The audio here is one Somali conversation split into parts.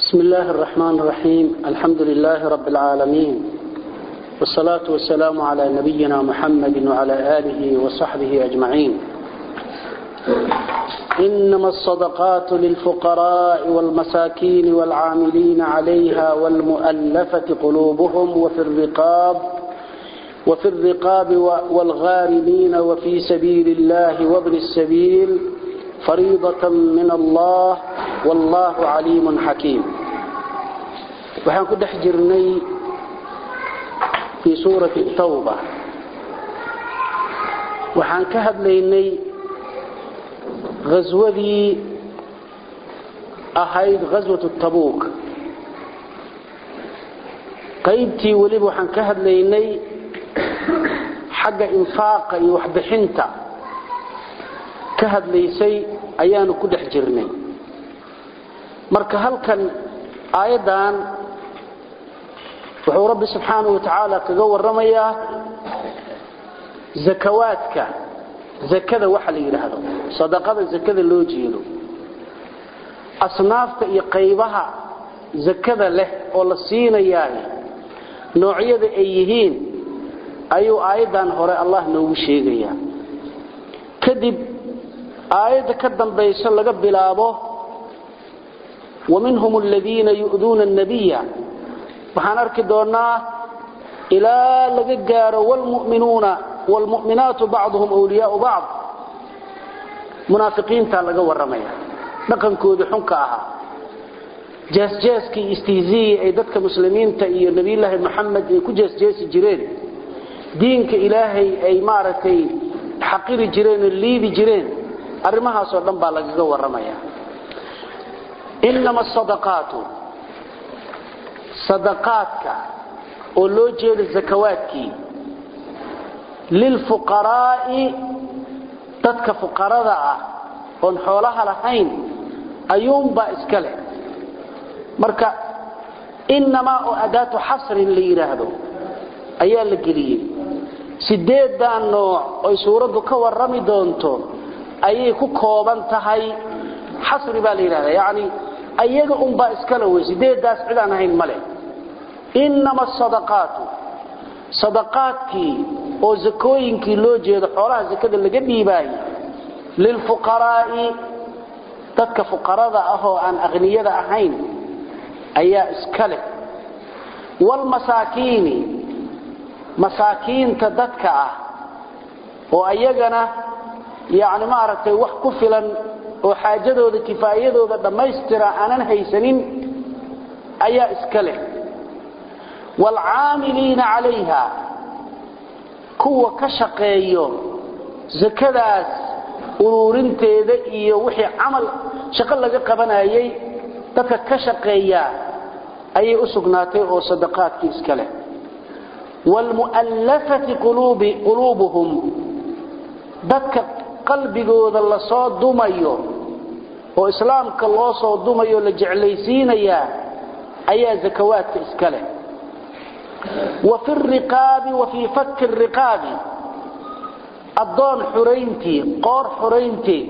بسم الله الرحمن الرحيم الحمد لله رب العالمين والصلاة والسلام على نبينا محمد وعلى آله وصحبه أجمعين إنما الصدقات للفقراء والمساكين والعاملين عليها والمؤلفة قلوبهم وفي الرقاب وفي الرقاب والغارمين وفي سبيل الله وابن السبيل فريضة من الله والله عليم حكيم waxaan ku dhex jirnay fii suurati tawba waxaan ka hadlaynay ghaswadii ahayd ghaswatu tabuuk qaybtii weliba waxaan ka hadlaynay xagga infaaqa iyo waxbixinta ka hadlaysay ayaanu ku dhex jirnay marka halkan aayaddan wuxuu rabbi subxaanahu wa tacaala kaga warramayaa zakawaadka zakada waxa la yidhaahdo sadaqada zakada loo jeedo asnaafta iyo qaybaha zakada leh oo la siinayaay noocyada ay yihiin ayuu aayaddan hore allah noogu sheegayaa kadib aayadda ka dambayso laga bilaabo ومنهم الذين يؤذون النبي waxaan arki doonaa ilaa laga gaaro wlmuminuuna wlmuminaatu bacduhum wliyaau bacd munaafiqiinta laga waramaya dhaqankooda xunka ahaa jeesjeeskii istihziyii ay dadka muslimiinta iyo nabiyulaahi maxamed ay ku jeesjeesi jireen diinka ilaahay ay maaragtay xaqiri jireen oo liidi jireen arrimahaasoo dhan baa lagaga waramaya inama asadaqaatu sadaqaadka oo loo jeedo zakawaadkii lilfuqaraa'i dadka fuqarada ah oon xoolaha lahayn ayuunbaa iska leh marka inamaa oo adaatu xasrin la yidhaahdo ayaa la geliyey sideedan nooc oy suuraddu ka warrami doonto ayay ku kooban tahay xasri baa la yidhahda yacni ayaga unbaa iskale wey sideedaas cid aan ahayn male inama asadaqaatu sadaqaadkii oo zakooyinkii loo jeedo xoolaha zakada laga dhiibaayey lilfuqaraa'i dadka fuqarada ah oo aan aqniyada ahayn ayaa iska leh waalmasaakiini masaakiinta dadka ah oo ayagana yacni maaragtay wax ku filan oo xaajadooda kifaayadooda dhammaystira aanan haysanin ayaa iska leh waalcaamiliina calayha kuwa ka shaqeeyo sakadaas uruurinteeda iyo wixii camal shaqo laga qabanayay dadka ka shaqeeya ayay u sugnaatay oo sadaqaadkii iska leh waalmu'allafati quluubuhum dadka qalbigooda la soo dumayo oo islaamka loo soo dumayo la jeclaysiinayaa ayaa zakawaadka iska leh wa fi riqaabi wa fii fakki riqaabi addoon xurayntii qoor xurayntii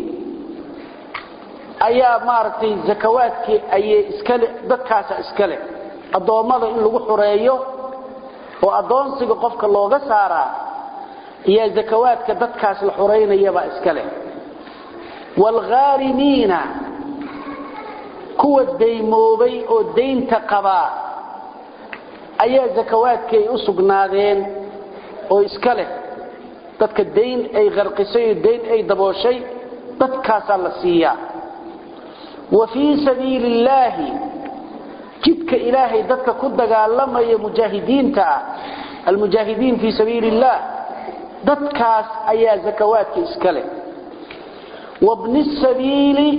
ayaa maaragtay zakawaadkii ayay iskale dadkaasa iska leh addoommada in lagu xureeyo oo addoonsiga qofka looga saaraa iyo zakawaadka dadkaas la xuraynayabaa iska leh waalghaarimiina kuwa daymoobay oo daynta qabaa ayaa zakawaadkii ay u sugnaadeen oo iska leh dadka dayn ay qarqisay oo dayn ay dabooshay dadkaasaa la siiyaa wa fii sabiili illaahi jidka ilaahay dadka ku dagaalamaya mujaahidiinta ah almujaahidiin fii sabiili illaah dadkaas ayaa zakawaadka iska leh wabni sabiili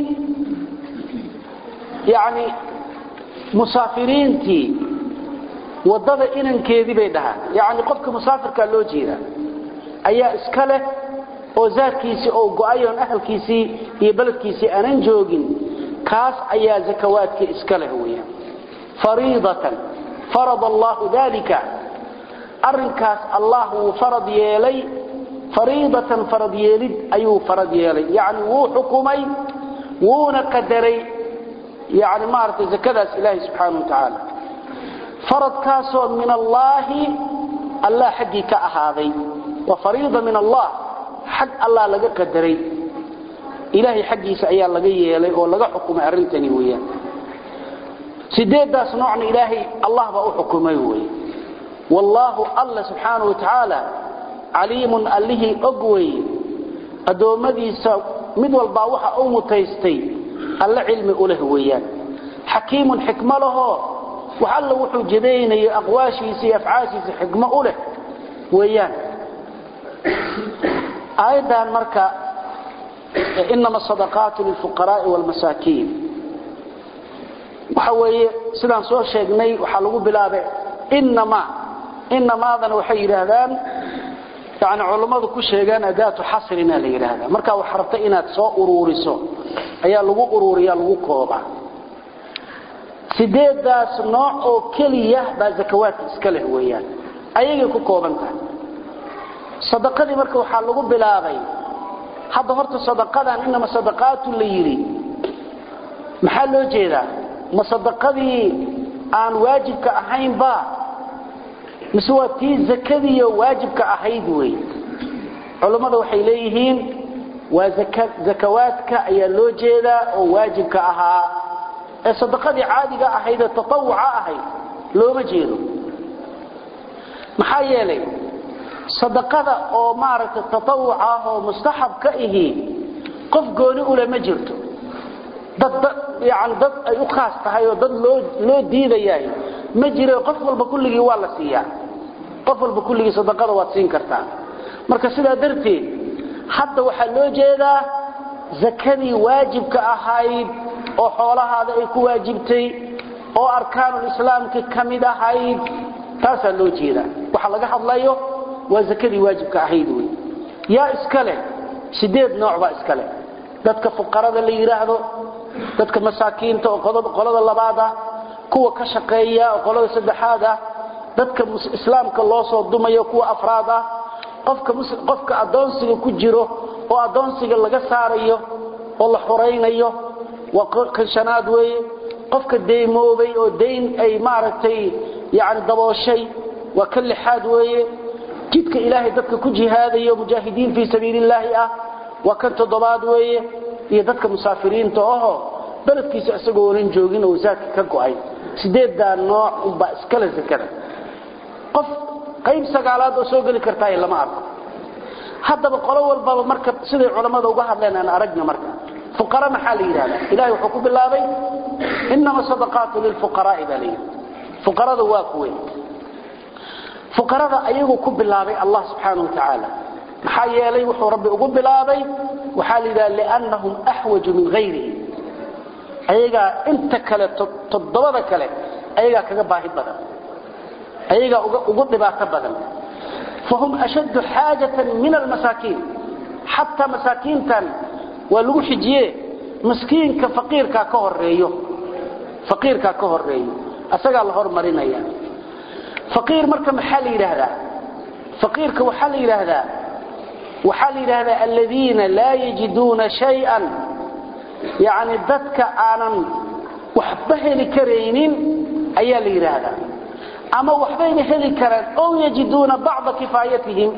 yani musaafiriintii wadada inankeedii bay dhahaan yani qofka musaafirkaa loo jeeda ayaa iska leh oo zaadkiisii oo go-ayoon ahalkiisii iyo beledkiisii aanan joogin kaas ayaa zakawaadkii iska leh weya fariidatan farad allahu dalika arrinkaas allah wuu farad yeelay fariidatan farad yeelid ayuu farad yeelay yacni wuu xukumay wuuna qadaray yani maaragtay zakadaas ilaahay subxaana wa tacaala faradkaasoo min allaahi allah xaggii ka ahaaday waa fariida min allah xag allah laga qadaray ilaahay xaggiisa ayaa laga yeelay oo laga xukumay arrintani weeyaan sideedaas noocna ilaahay allah baa u xukumay wey wallaahu alla subxaana wa tacaala caliimun allihii og wey addoommadiisa mid walbaa waxa u mutaystay alle cilmi u leh weeyaan xakiimun xikmo lahoo wax alla wuxuu jadaynayo aqwaashiisa iyo afcaashiisa xikmo u leh weeyaan aayaddan marka inama asadaqaatu lilfuqaraai waalmasaakiin waxa weeye sidaan soo sheegnay waxaa lagu bilaabay inama inamaadana waxay yidhaahdaan yani culammadu ku sheegaan adaatu xasrina la yidhaahdaa markaa wax rabta inaad soo uruuriso ayaa lagu uruuriya lagu koobaa sideedaas nooc oo keliya baa zakawaadka iska leh weeyaan ayagay ku kooban tahay sadaqadii marka waxaa lagu bilaabay hadda horta sadaqadan inama sadaqaatu la yidhi maxaa loo jeedaa ma sadaqadii aan waajibka ahaynba mise waa tii zakadiiyo waajibka ahayd wey culammada waxay leeyihiin waa zakawaadka ayaa loo jeedaa oo waajibka ahaa ee sadaqadii caadiga ahayd ee tatawuca ahayd looma jeedo maxaa yeelay sadaqada oo maaragtay tatawuc ah oo mustaxab ka ihi qof gooni ule ma jirto dad yani dad ay u khaas tahay oo dad loo loo diidayaay ma jiro qof walba kulligii waa la siiyaa qof walba kulligii sadaqada waad siin kartaa marka sidaa darteed hadda waxaa loo jeedaa zakadii waajibka ahayd oo xoolahaada ay ku waajibtay oo arkaanulislaamka ka mid ahayd taasaa loo jeedaa waxa laga hadlayo waa zakadii waajibka ahayd wey yaa iska leh sideed nooc baa iska leh dadka fuqarada la yidhaahdo dadka masaakiinta oo qolada labaad ah kuwa ka shaqeeya oo qolada saddexaad ah dadka islaamka loo soo dumayo kuwa afraad ah qofka qofka adoonsiga ku jiro oo adoonsiga laga saarayo oo la xoraynayo waa kan shanaad weeye qofka deymoobay oo dayn ay maaragtay yani dabooshay waa kan lixaad weeye jidka ilaahay dadka ku jihaadayo mujaahidiin fii sabiilillaahi ah waa kan toddobaad weeye iyo dadka musaafiriinta ahoo beledkiisa isagoo onan joogin oo wasaadka ka go'ay sideeddaa nooc unbaa iskale sakada qof qayb sagaalaad oo soo geli kartaay lama arko haddaba qolo walbaba marka siday culammada uga hadleen aan aragna marka fuqara maxaa la yidhahdaa ilahay wuxuu ku bilaabay inama sadaqaatu lilfuqaraa'i baa layidhi fuqarada waa kuwe fuqarada ayaguu ku bilaabay allah subxaana wa tacaala maxaa yeelay wuxuu rabbi ugu bilaabay waxaa la yidhaha liannahum axwaju min hayrihi ayagaa inta kale toddobada kale ayagaa kaga baahi badan ayagaa ugu dhibaato badan fahum ashaddu xaajatan min almasaakiin xataa masaakiintan waa lagu xijiye miskiinka faqiirkaa ka horeeyo faqiirkaa ka horeeyo asagaa la hormarinaya faqiir marka maxaa la yidhaahdaa faqiirka waxaa la yidhaahdaa waxaa la yidhaahdaa aladiina laa yajiduuna shay-an yacni dadka aanan waxba heli karaynin ayaa la yidhaahdaa ama waxbayna heli karaan ow yajiduuna bacda kifaayatihim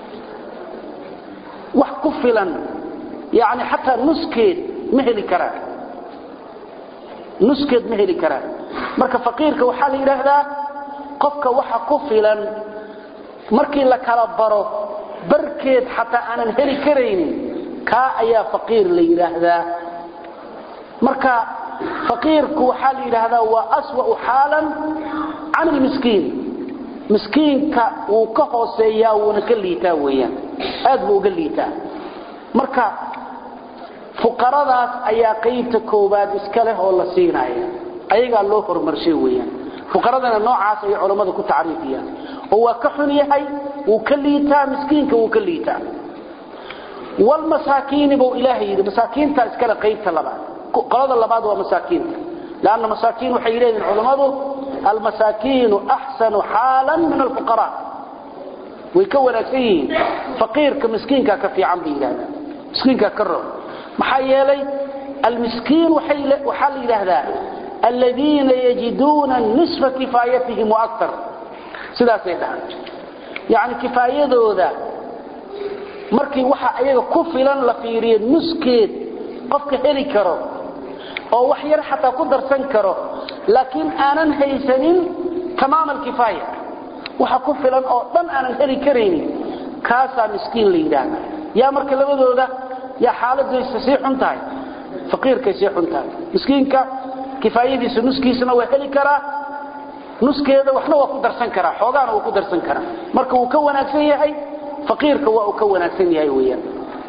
wax ku filan yani xataa nuskeed ma heli karaan nuskeed ma heli karaan marka faqiirka waxaa la yidhaahdaa qofka waxa ku filan markii la kala baro barkeed xataa aanan heli karaynin kaa ayaa faqiir la yidhaahdaa marka faqiirku waxaa la yidhaahdaa waa aswa'u xaalan can ilmiskiin miskiinka wuu ka hooseeyaa wuuna ka liitaa weeyaan aad buu uga liitaa marka fuqaradaas ayaa qaybta koowaad iska leh oo la siinaya ayagaa loo horumarshay weeyaan fuqaradana noocaas ayay culammada ku tacriifiyaan oo waa ka xun yahay wuu ka liitaa miskiinka wuu ka liitaa walmasaakiini buu ilaahay yidhi masaakiinta iskale qaybta labaad qolada labaad waa masaakiinta lanna masaakiin waxay leeyihin culammadu almasaakiinu axsanu xaalan min alfuqaraa way ka wanaagsan yihiin faqiirka miskiinkaa ka fiican bay yidhahdaan miskiinkaa ka roog maxaa yeelay almiskiin waxaa la yidhaahdaa aladiina yajiduuna nisfa kifaayatihim waaktar sidaasay dhahaan yacni kifaayadooda markii waxa ayaga ku filan la fiiriyo nuskeed qofka heli karo oo wax yar xataa ku darsan karo laakiin aanan haysanin tamaam alkifaaya waxa ku filan oo dhan aanan heli karaynin kaasaa miskiin la yidhaahda yaa marka labadooda yaa xaaladaysa sii xun tahay faqiirkay sii xun tahay miskiinka kifaayadiisa nuskiisana waa heli karaa nuskeeda waxna waa ku darsan karaa xoogaana waa ku darsan karaa marka uu ka wanaagsan yahay faqiirka waa uu ka wanaagsan yahay weeyaan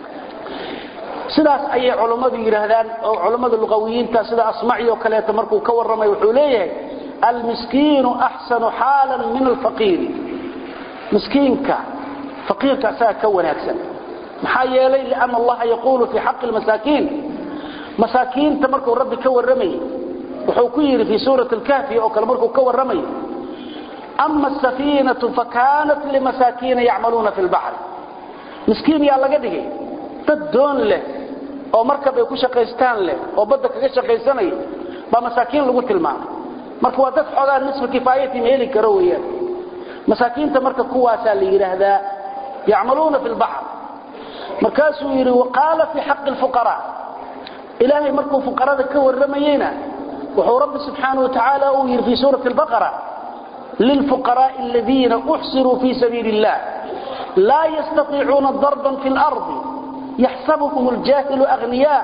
sidaas ayay culammadu yidhaahdaan oo culammada luqawiyiinta sida asmaci oo kaleeto markuu ka warramay wuxuu leeyahay almiskiinu axsanu xaalan min alfaqiiri miskiinka faqiirka asaga ka wanaagsan maxaa yeelay lianna allaha yaquulu fii xaqi lmasaakiin masaakiinta markuu rabbi ka warramayay wuxuu ku yidhi fii suurati alkahfi oo kale markuu ka warramayo ama asafiinatu fakanat limasaakiina yacmaluuna fi lbaxri miskiin yaa laga dhigay dad doon leh oo markab ay ku shaqaystaan leh oo badda kaga shaqaysanaya baa masaakiin lagu tilmaamay marka waa dad xoogaa nisfa kifaayati ma heli karo weeyaan masaakiinta marka kuwaasaa la yidhaahdaa yacmaluuna fi lbaxr markaasuu yidhi waqaala fii xaqi lfuqaraa ilaahay markuu fuqarada ka warramayeyna wuxuu rabbi subxaanahu watacaala uu yidhi fii suurati albaqara lilfuqaraa'i aladiina uxsiruu fii sabiili illah laa yastatiicuuna darban fi lardi yaxsabuhum ljaahilu agniyaa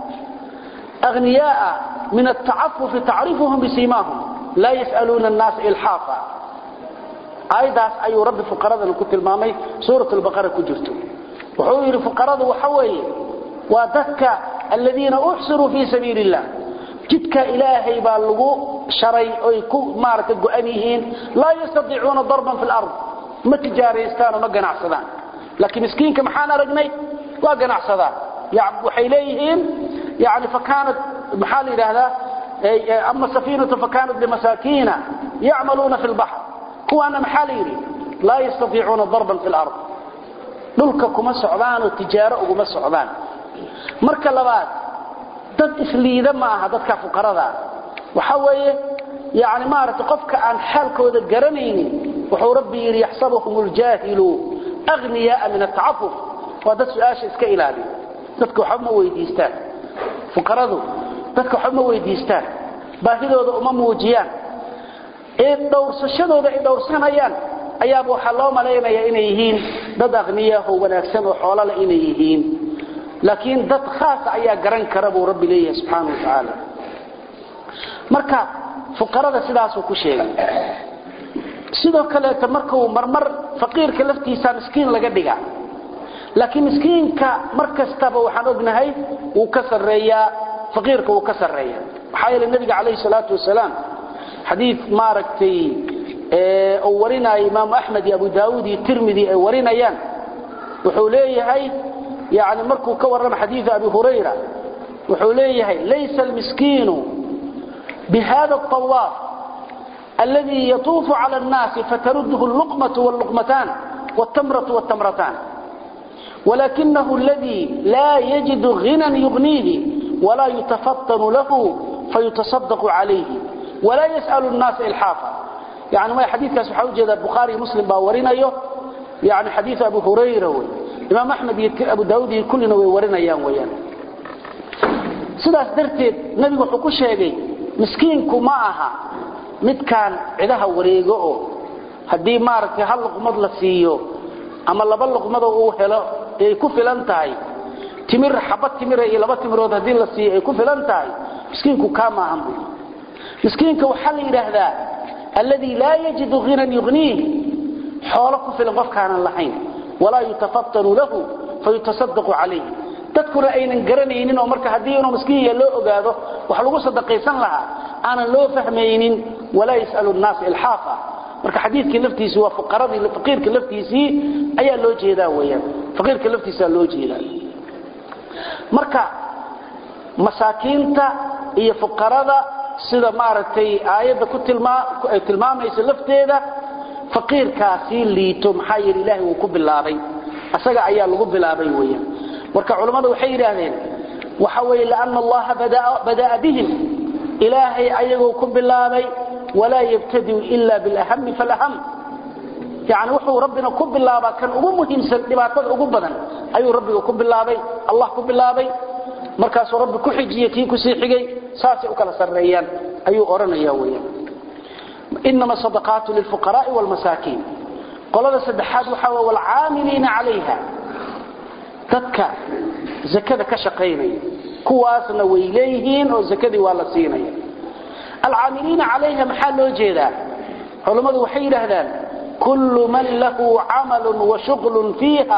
أغنياء من التعفف تعرفهم بسيماهم لا يسألون الناس إلحافا آيداس أي رب فقرة كنت المامي سورة البقرة كجرت وحوير فقرة وحوي ودك الذين أحسروا في سبيل الله جدك إلهي بالغو شري أو مارك القؤنيهين لا يستطيعون ضربا في الأرض ما تجاريستان وما قناع صدان لكن مسكين كمحانا رقني وقناع صدان يعني وحيليهين يعني فكانت محال هذا أما السفينة فكانت لمساكين يعملون في البحر هو أنا محاليري لا يستطيعون ضربا في الأرض dhulka kuma socdaan oo tijaaro uguma socdaan marka labaad dad isliida ma aha dadka fuqarada waxa weeye yaani maaragtay qofka aan xaalkooda garanaynin wuxuu rabbi yiri yaxsabuhum aljahilu aghniya min at'affuf wa dad su'aasha iska ilaali dadka waxa ma weydiistaan fuqaradu dadka waxa ma weydiistaan baahidooda uma muujiyaan ee dhowrsashadooda ay dhowrsanayaan ayaaba waxaa loo malaynayaa inay yihiin dad aqniya oo wanaagsan oo xoolo leh inay yihiin laakiin dad khaas ayaa garan kara buu rabbi leeyahay subxaanahu wa tacaala marka fuqarada sidaasuu ku sheegay sidoo kaleeta markuu marmar faqiirka laftiisa miskiin laga dhigaa laakiin miskiinka mar kastaba waxaan ognahay wuu ka sarreeyaa faqiirka wuu ka sarreeyaa maxaa yeelay nabiga calayhi salaatu wasalaam xadiid maaragtay oo warinaya imaam ahmed iyo abu daawud iyo tirmidhi ay warinayaan wuxuu leeyahay yani markuu ka warrama xadiid abi hurayra wuxuu leeyahay laysa almiskiinu bihada الطواف الذي يطوف على الناس فترده اللقمة واللقمتان والتمرة والتمرتان ولكنه الذي لا يجد غنى يغنيه ولا يتفطن له فيتصدق عليه ولا يسأل الناس إلحافا يعني ما حديث كاس waxaa u jeeda Bukhari Muslim baa warinayo yani xadiis Abu Hurayra way Imam Ahmad iyo Abu Daawud iyo kullina way warinayaan weeyaan sidaas darteed nabigu wuxuu ku sheegay miskiinku ma aha midkaan cidaha wareego oo hadii maaragtay hal luqmad la siiyo ama laba luqmad uu helo ay ku filan tahay timir xabad timir iyo laba timirood hadii la siiyo ay ku filan tahay miskiinku ka ma ahan miskiinka waxa la yiraahdaa الذي لا يجد غنى يغنيه حوله في القف كان لحين ولا يتفطن له فيتصدق عليه dadkuna aynan garanaynin oo marka hadii inuu miskiin loo ogaado wax lagu sadaqaysan lahaa aanan loo fahmaynin walaa yasalu an-nas ilhafa marka xadiidkii laftiisa waa fuqaradii faqiirka laftiisii ayaa loo jeedaa weeyaan faqiirka laftiisa loo jeedaa marka masaakiinta iyo fuqarada sida maaragtay aayada ku tilmaa ay tilmaamayso lafteeda faqiirkaasi liito maxaa yeelay ilaahay uu ku bilaabay asaga ayaa lagu bilaabay weeyaan marka culimadu waxay yiraahdeen waxa weeye lianna allaha bada'a bihim ilaahay ayagoo ku bilaabay walaa yabtadiu ila bilahami falaham yani wuxuu rabbina ku bilaabaa kan ugu muhiimsan dhibaatada ugu badan ayuu rabbiga ku bilaabay allah ku bilaabay markaasuu rabbi ku xijiyey kii kusii xigay saasay u kala sarreeyaan ayuu odhanaya weeyaan inama sadaqaatu lilfuqaraai waalmasaakiin qolada saddexaad waxaa wey waalcaamiliina calayha dadka zakada ka shaqaynaya kuwaasna way leeyihiin oo zakadii waa la siinaya alcaamiliina calayha maxaa loo jeedaa culammadu waxay yidhaahdaan kullu man lahu camalun wa shuqlun fiiha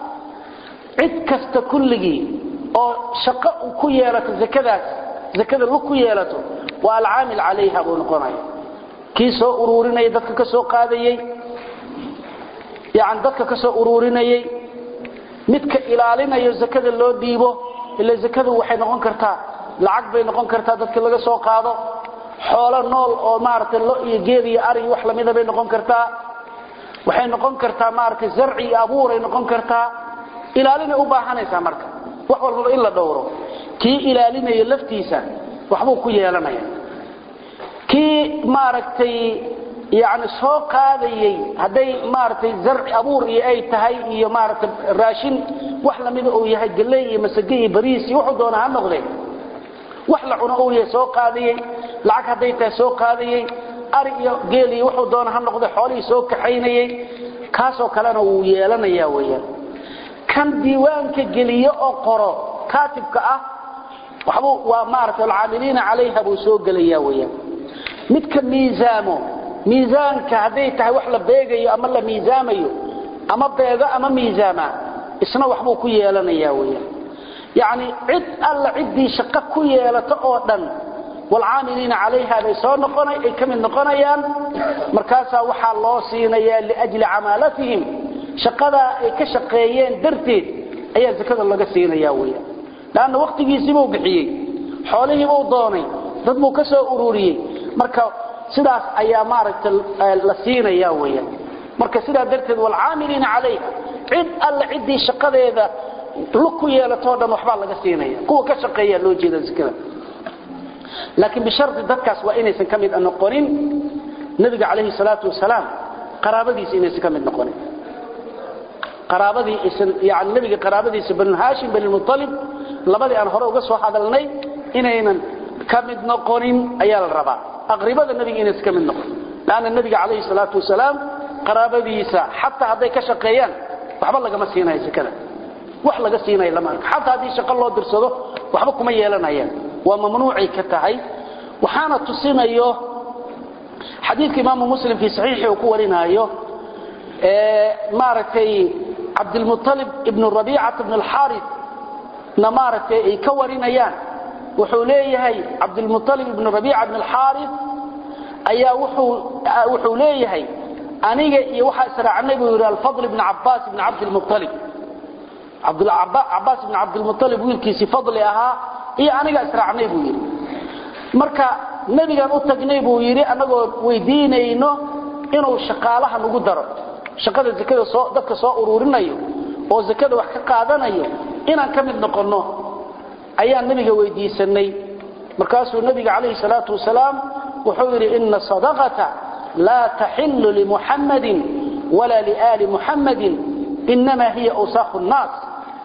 cid kasta kulligii oo shaqo ku yeelato zakadaas zakada lug ku yeelato waa alcaamil calayha buu noqonaya kii soo uruurinaya dadka ka soo qaadayey yani dadka ka soo uruurinayey midka ilaalinayo zakada loo dhiibo ila zakadu waxay noqon kartaa lacag bay noqon kartaa dadka laga soo qaado xoolo nool oo maaragtay lo iyo geed iyo ari wax lamida bay noqon kartaa waxay noqon kartaa maaragtay zarci iyo abuuray noqon kartaa ilaalinay u baahanaysaa marka wax walbaba in la dhowro kii ilaalinayo laftiisa waxbuu ku yeelanaya kii maaragtay yani soo qaadayey hadday maaragtay zarci abuur iyo ay tahay iyo maaragtay raashin wax lamida uu yahay galley iyo masage iyo bariis iyo wuxuu doona ha noqdee wax la cuno uu yahay soo qaadayey lacag hadday tahay soo qaadayey ari iyo geel iyo wuxuu doona ha noqde xoolihii soo kaxaynayey kaasoo kalena wuu yeelanaya weeyaan kan diiwaanka geliyo oo qoro kaatibka ah waxbuu waa maaragtay alcaamiliina calayha buu soo gelaya weeyaan midka miisaamo miisaanka hadday tahay wax la beegayo ama la miisaamayo ama beego ama miisaama isna waxbuu ku yeelanaya weeyaan yacni cid alla ciddii shaqo ku yeelato oo dhan waalcaamiliina calayha bay soo noqona ay ka mid noqonayaan markaasaa waxaa loo siinayaa liajli camaalatihim shaqadaa ay ka shaqeeyeen darteed ayaa zakada laga siinaya weeyaan laanna wakhtigiisiibuu bixiyey xoolihiibuu doonay dad buu ka soo ururiyey marka sidaas ayaa maaragtay la siinaya weeyaan marka sidaa darteed waalcaamiliina calayha cid alla ciddii shaqadeeda lug ku yeelatoo dhan waxbaa laga siinaya kuwa ka shaqeeya loo jeeda zakada laakiin bishardi dadkaas waa inaysan ka mid noqonin nabiga calayhi salaatu wasalaam qaraabadiisa inaysan ka mid noqonin qaraabadii isan yani nabiga qaraabadiisa banu haashim bani mutalib labadii aan hore uga soo hadalnay inaynan ka mid noqonin ayaa la rabaa aqribada nabiga inaysan ka mid noqonin laanna nabiga calayhi salaatu wasalaam qaraabadiisa xataa hadday ka shaqeeyaan waxba lagama siinayo zakada wax laga siinayo lama arko xataa haddii shaqo loo dirsado waxba kuma yeelanayaan waa mamnuucay ka tahay waxaana tusinayo xadiidka imaamu muslim fii saxiixii uu ku warinaayo maaragtay cabdilmualib ibnu rabiicata ibn alxaaris na maaragtay ay ka warinayaan wuxuu leeyahay cabdilmualib ibnu rabiica ibn alxaaris ayaa wuxuu leeyahay aniga iyo waxaa israacnay buu yidhi alfadl ibn cabaas ibn cabdilmualib cabaas ibn cabdilmualib wiilkiisii fadli ahaa iyo aniga israacnay buu yidhi marka nebigaan u tagnay buu yidhi annagoo weydiinayno inuu shaqaalaha nagu daro shaqada zakada soo dadka soo uruurinayo oo zakada wax ka qaadanayo inaan ka mid noqonno ayaan nebiga weydiisanay markaasuu nebiga calayhi salaatu wasalaam wuxuu yidhi ina sadaqata laa taxillu limuxammadin walaa liaali muxammadin inamaa hiya awsaakhu nnaas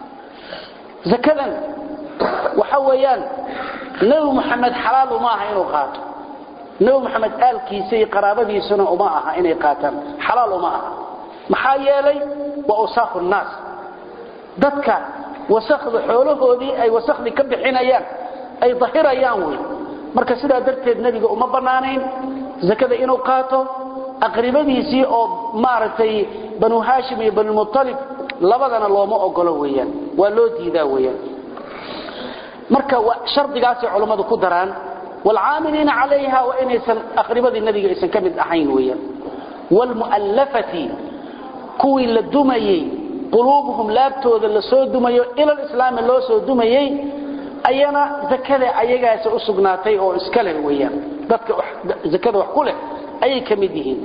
zakadan waxa weeyaan nebi muxamed xalaal uma aha inuu qaato nebi muxamed aalkiisa iyo qaraabadiisuna uma aha inay qaataan xalaal uma aha maxaa yeelay waa awsaakhu nnaas dadka wasakda xoolahoodii ay wasakhdii ka bixinayaan ay dahirayaan wey marka sidaa darteed nebiga uma bannaanayn zakada inuu qaato aqribadiisii oo maaragtay banu haashim iyo banumualib labadana looma ogolo weeyaan waa loo diidaa weeyaan marka shardigaasay culammadu ku daraan waalcaamiliina calayha waa inaysan aqribadii nebiga aysan ka mid ahayn weeyaan waalmu'allafati kuwii la dumayey quluubuhum laabtooda la soo dumayo ilal islaami loo soo dumayey ayana zakada ayagaasa u sugnaatay oo iska leh weeyaan dadka zakada wax ku leh ayay ka mid yihiin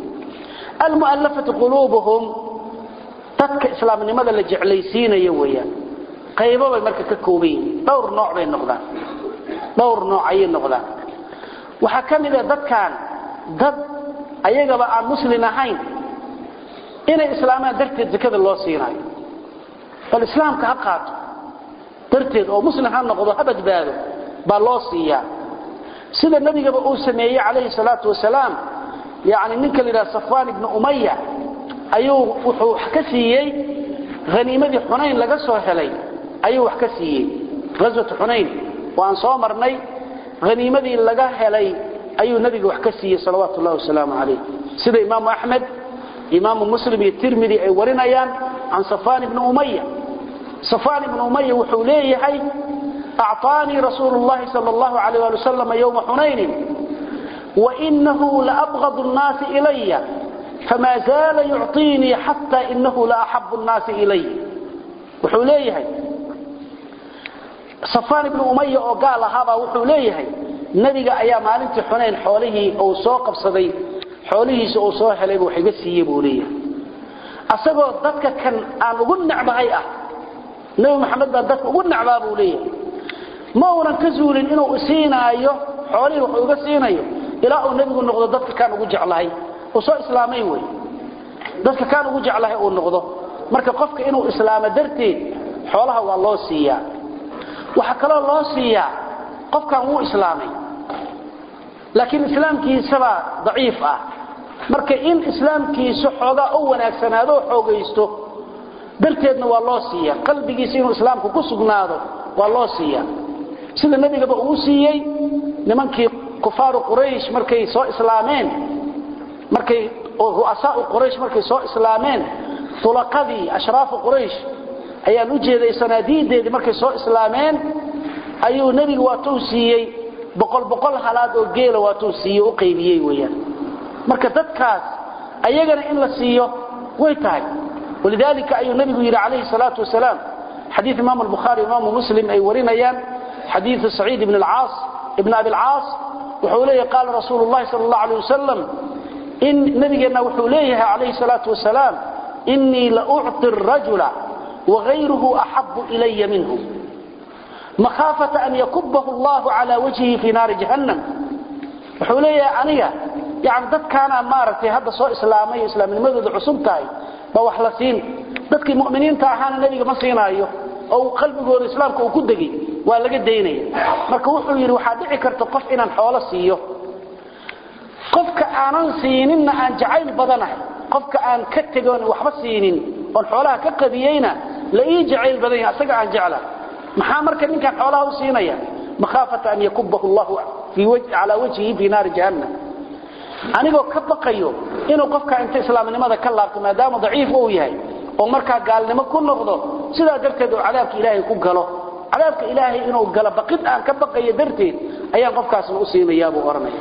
almu'allafatu quluubuhum dadka islaamnimada la jeclaysiinayo weeyaan qaybo bay marka ka kooban yihiin dhowr nooc bay noqdaan dhowr nooc ayay noqdaan waxaa ka mid a dadkan dad ayagaba aan muslin ahayn inay islaamaan darteed zakada loo siinayo bal islaamka ha qaato darteed oo muslim ha noqdo ha badbaado baa loo siiyaa sida nabigaba uu sameeyey calayhi salaatu wasalaam yani ninka la yidhaha safwaan ibnu umaya ayuu wuxuu wax ka siiyey haniimadii xunayn laga soo helay ayuu wax ka siiyey ghaswatu xunayn waan soo marnay haniimadii laga helay ayuu nabiga wax ka siiyey salawaatu ullahi wasalaamu calayh sida imaamu axmed imaamu muslim iyo tirmidi ay warinayaan can safaan ibni umaya safaan ibni umaya wuxuu leeyahay acطaanii rasuulu llahi sal allahu alayh ali wasalam yowma xunaynin wainahu laabgad nnaasi ilaya fama zaala yucطiinii xata inahu laaxabu nnaasi ilay wuxuu leeyahay safaan ibnu umaya oo gaal ahaabaa wuxuu leeyahay nebiga ayaa maalintii xunayn xoolihii uu soo qabsaday xoolihiisa uu soo helayba wax iga siiye buu leeyahay asagoo dadka kan aan ugu necbahay ah nebi maxamed baan dadka ugu necbaa buu leeyahay ma uunan ka zuulin inuu siinaayo xoolihii wax uga siinayo ilaa uu nebigu noqdo dadka kaan ugu jeclahay uu soo islaamay wey dadka kaan ugu jeclahay uu noqdo marka qofka inuu islaamo darteed xoolaha waa loo siiyaa waxaa kaloo loo siiyaa qofkan wuu islaamay laakiin islaamkiisabaa daciif ah marka in islaamkiisu xoogaa u wanaagsanaado oo xoogaysto darteedna waa loo siiya qalbigiisa inuu islaamku ku sugnaado waa loo siiya sida nebigaba uu siiyey nimankii kufaaru quraysh markay soo islaameen markay ru'asaau quraysh markay soo islaameen tulaqadii ashraafu quraysh ayaan u jeeday sanaadiideedii markay soo islaameen ayuu nebigu waatuu siiyey boqol boqol halaad oo geela waatuu siiye u qaybiyey weyaan marka dadkaas ayagana in la siiyo way tahay walidaalika ayuu nebigu yidhi calayhi salaatu wasalaam xadiid imaamu albukhaari imaamu muslim ay warinayaan xadiidu saciid ibn alcaas ibn abi alcaas wuxuu leeyahay qaala rasuulu llahi sala allahu alay wasalam in nabigeenna wuxuu leeyahay calayhi salaatu wasalaam inii la ucطi rajula wagayruhu axabu ilaya minhu makhaafata an yakubahu allahu cala wajhihi fii naari jahannam wuxuu leeyahay aniga yani dadkaana maaragtay hadda soo islaamay islaamnimadooda cusub tahay ba wax la siin dadkii mu'miniinta ahaana nebiga ma siinaayo oo qalbigooda islaamka uu ku degay waa laga daynaya marka wuxuu yidhi waxaa dhici karta qof inaan xoolo siiyo qofka aanan siininna aan jacayl badanahay qofka aan ka tegoon waxba siinin oon xoolaha ka qadiyeyna la ii jacayl badan yahay asaga aan jeclahay maxaa marka ninkan xoolaha u siinaya makhaafata an yakubahu llahu calaa wajhihi fii naari jahannam anigoo ka baqayo inuu qofka inta islaamnimada ka laabto maadaama daciif uu yahay oo markaa gaalnimo ku noqdo sidaa darteed uu cadaabka ilaahay ku galo cadaabka ilaahay inuu galo baqid aan ka baqayo darteed ayaan qofkaasna u siinayaabuu odhanaya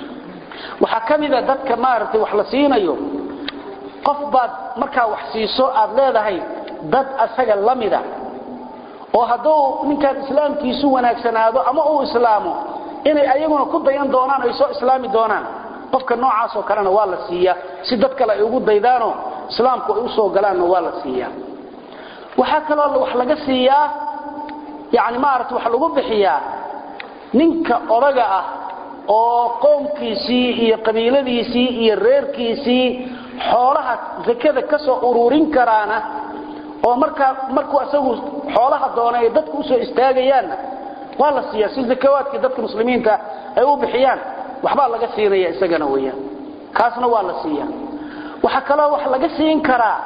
waxaa ka mida dadka maaragtay wax la siinayo qof baad markaa wax siiso aad leedahay dad asaga la mida oo hadduu ninkaan islaamkiisu wanaagsanaado ama uu islaamo inay ayaguna ku dayan doonaan ay soo islaami doonaan qofka noocaasoo kalena waa la siiyaa si dad kale ay ugu daydaanoo islaamku ay u soo galaanna waa la siiyaa waxaa kaloo wax laga siiyaa yani maarata wax lagu bixiyaa ninka odaga ah oo qoomkiisii iyo qabiiladiisii iyo reerkiisii xoolaha zakada ka soo ururin karaana oo markaa markuu asagu xoolaha doona ay dadku usoo istaagayaanna waa la siiyaa si zakawaadkii dadka muslimiinta ay u bixiyaan waxbaa laga siinaya isagana weyaan kaasna waa la siiya waxaa kaloo wax laga siin karaa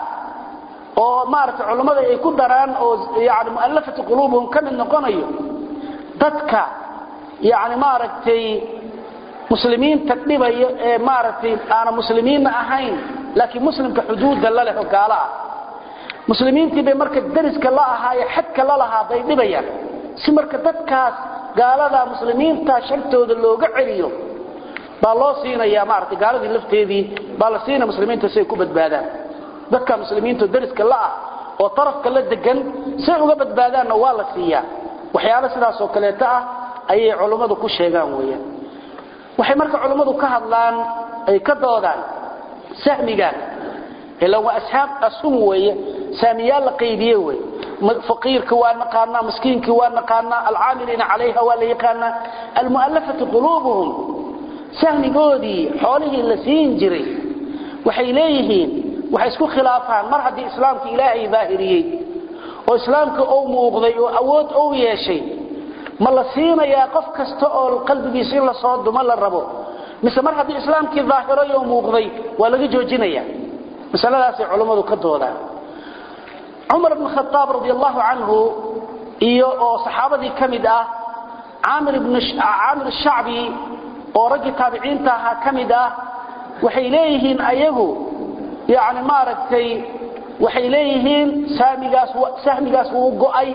oo maaragtay culammada ay ku daraan oo yani mu'allafati quluubuhum ka mid noqonayo dadka yani maaragtay muslimiinta dhibaya ee maaragtay aana muslimiinna ahayn laakiin muslimka xuduudda la leh oo gaalo ah muslimiintii bay marka dariska la ahaaye xadka la lahaa bay dhibayaan si marka dadkaas gaalada muslimiinta shartooda looga celiyo baa loo siinaya maaragtay gaaladii lafteedii baa la siinaya muslimiinta si ay ku badbaadaan dadka muslimiinta dariska la ah oo tarafka la degan si ay uga badbaadaanna waa la siiyaa waxyaalo sidaas oo kaleeto ah ayay culummadu ku sheegaan weeyaan waxay marka culummadu ka hadlaan ay ka doodaan sahmigan ila waa ashaab asum weeye saamiyaal la qaybiye wey faqiirka waa naqaanaa miskiinka waa naqaanaa alcaamiliina calayha waa la yaqaanaa almu'allafatu quluubuhum sahmigoodii xoolihii la siin jiray waxay leeyihiin waxay isku khilaafaan mar haddii islaamka ilaahay daahiriyey oo islaamka ou muuqday oo awood ou yeeshay ma la siinayaa qof kasta oo qalbigiisa in la soo dumo la rabo mise mar haddii islaamkii daahiray oo muuqday waa laga joojinaya masaladaasay culammadu ka doodaan cumar bn khaaab radi allahu canhu iyo oo saxaabadii ka mid ah caamir shacbi oo raggii taabiciinta ahaa ka mid ah waxay leeyihiin ayagu yani maaragtay waxay leeyihiin saamigaas sahmigaas wuu go'ay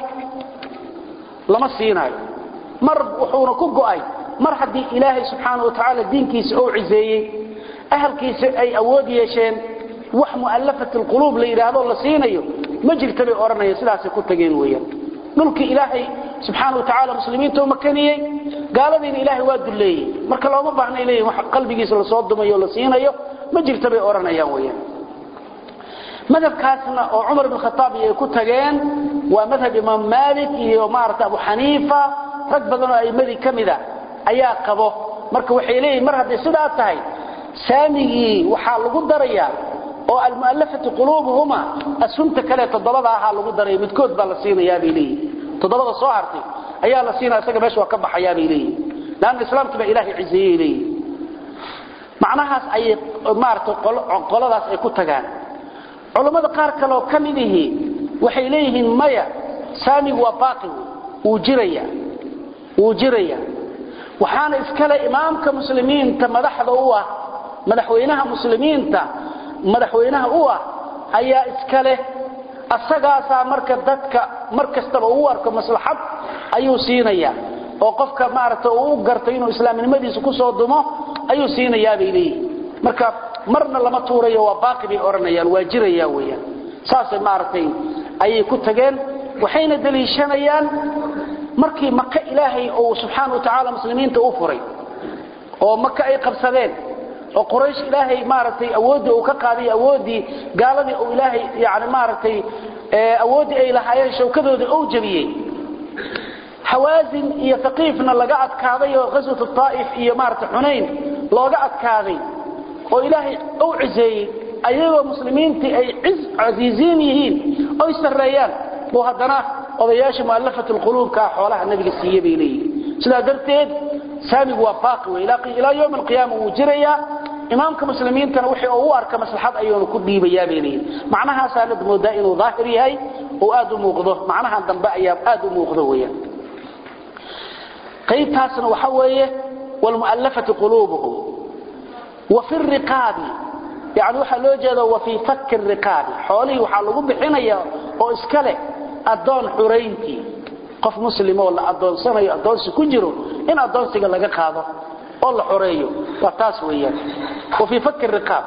lama siinaayo mar wuxuuna ku go'ay mar haddii ilaahay subxaana wa tacaala diinkiisa ou ciseeyey ahalkiisa ay awood yeesheen wax mu'allafat alquluub la yidhaahdo la siinayo ma jirta bay odhanayaan sidaasay ku tageen weeyaan dhulkii ilaahay subxaana wa tacaala muslimiinta u makaniyey gaaladiina ilaahay waa dulleeyey marka looma baahnay leeyihin wax qalbigiisa lasoo dumayo la siinayo ma jirta bay odhanayaan weeyaan madhabkaasna oo cumar ibn khataab ay ku tageen waa madhab imaam maalik iyo maarata abu xaniifa rag badan oo a'imadii ka mida ayaa qabo marka waxay leeyihin mar hadday sidaa tahay saamigii waxaa lagu darayaa oo almu'allafatu quluubuhuma asunta kale toddobada ahaa lagu daraya midkood baa la siinayaa bay leeyihin toddobada soo hartay ayaa la siinaya isaga meesha waa ka baxayaa bay leeyihin laanna islaamkii baa ilaahay ciseeyey leeyihin macnahaas ayay maarata qoladaas ay ku tagaan culammada qaar kale oo ka mid ihi waxay leeyihiin maya saamigu waa baaqi wuu jiraya wuu jiraya waxaana iskale imaamka muslimiinta madaxda u ah madaxweynaha muslimiinta madaxweynaha u ah ayaa iskale asagaasaa marka dadka mar kastaba uu arko maslaxad ayuu siinaya oo qofka maaragta uu garto inuu islaamnimadiisa ku soo dumo ayuu siinayaa bay leeyihin marka marna lama tuurayo waa baaqi bay odhanayaan waa jiraya weeyaan saasay maaragtay ayay ku tageen waxayna daliishanayaan markii maka ilaahay uu subxaana wa tacaala muslimiinta u furay oo maka ay qabsadeen oo quraysh ilaahay maaragtay awooddii uu ka qaaday awooddii gaaladii uu ilaahay yani maaragtay awooddii ay lahaayeen shawkadoodii ou jabiyey xawaasin iyo haqiifna laga adkaaday oo ghaswatu taa'if iyo maaragtay xunayn looga adkaaday oo ilaahay ou ciseeyey ayagoo muslimiintii ay casiiziin yihiin oy sarreeyaan buu haddana odayaasha mu'allafat alquluubka xoolaha nabiga siiye bay leeyihin sidaa darteed saamigu waa baaqi wey ilaa yowm alqiyaama wuu jirayaa imaamka muslimiintana wixii uu u arka maslaxad ayuuna ku dhiibayaa bay leeyihin macnahaasaa la moodaa inuu daahir yahay oo aad u muuqdo macnahan dambe ayaa aad u muuqdo weeyaan qaybtaasna waxa weeye walmu'allafati quluubuhum وفي الرقاب يعني waxa loo jeedo wa fi fakk الرقاب xoolihi waxa lagu bixinaya oo iskale adoon xureynti qof muslim oo la adoonsanayo adoonsi ku jiro in adoonsiga laga qaado oo la xoreeyo waa taas weeyaan wa fi fakk الرقاب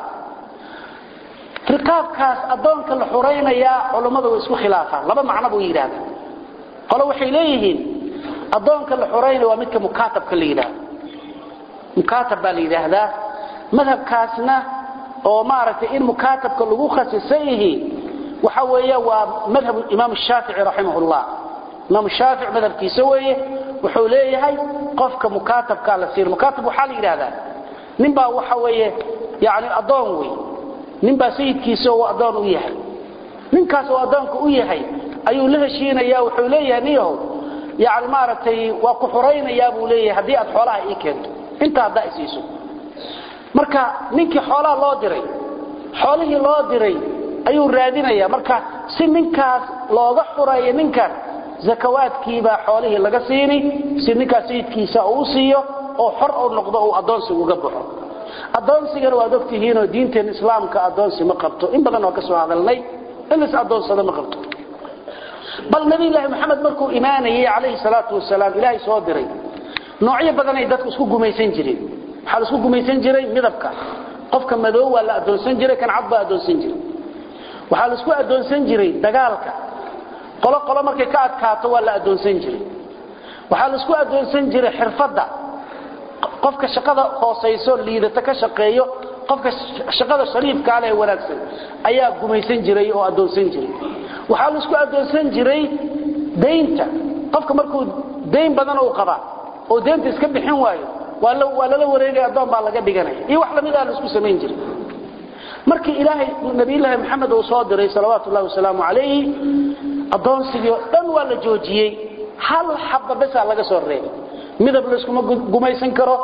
riqaabkaas adoonka la xoreynaya culimadu way isku khilaafaan laba macno buu yiraahdaa qolo waxay leeyihiin adoonka la xoreynaya waa midka mukaatabka la yiraahdo mukaatab baa la yiraahdaa madhabkaasna oo maaragtay in mukaatabka lagu khasisan yahay waxa weeye waa madhab imaam shaafici rahimahullah imaam shaafici madhabkiisa weeye wuxuu leeyahay qofka mukaatabka la siir mukaatab waxa la yiraahdaa ninbaa waxa weeye yaani adoon wey ninbaa sayidkiisa oo adoon u yahay ninkaas oo adoonka u yahay ayuu la heshiinayaa wuxuu leeyahay niyow yaani maaragtay waa ku xoreynayaa buu leeyahay haddii aad xoolaha ii keento inta haddaa isiiso marka ninkii xoolaha loo diray xoolihii loo diray ayuu raadinaya marka si ninkaas looga xureeyo ninkan zakawaadkiibaa xoolihii laga siini si ninkaas sayidkiisa uu siiyo oo xor uu noqdo uu adoonsiga uga baxo adoonsigana waad ogtihiinoo diinteen islaamka adoonsi ma qabto in badan oo ka soo hadalnay in is adoonsada ma qabto bal nabi ilaahi maxamed markuu imaanayay calayhi salaatu wasalaam ilaahay soo diray noocyo badanay dadku isku gumaysan jireen waxaa la isku gumaysan jiray midabka qofka madow waa la adoonsan jiray kan cad baa adoonsan jiray waxaa la isku adoonsan jiray dagaalka qolo qolo markay ka adkaato waa la adoonsan jiray waxaa la isku adoonsan jiray xirfadda qofka shaqada hoosayso liidata ka shaqeeyo qofka shaqada shariifka leh wanaagsan ayaa gumaysan jiray oo adoonsan jiray waxaa la isku adoonsan jiray deynta qofka markuu deyn badan uu qaba oo deynta iska bixin waayo waa la waa lala wareegay adoon baa laga dhiganaya iyo wax lamid ah la isku samayn jiray markii ilaahay nabiyullaahi maxamed uu soo diray salawaatu ullahi wasalaamu calayhi adoonsigii oo dhan waa la joojiyey hal xabba besaa laga soo reebay midab layskuma gumaysan karo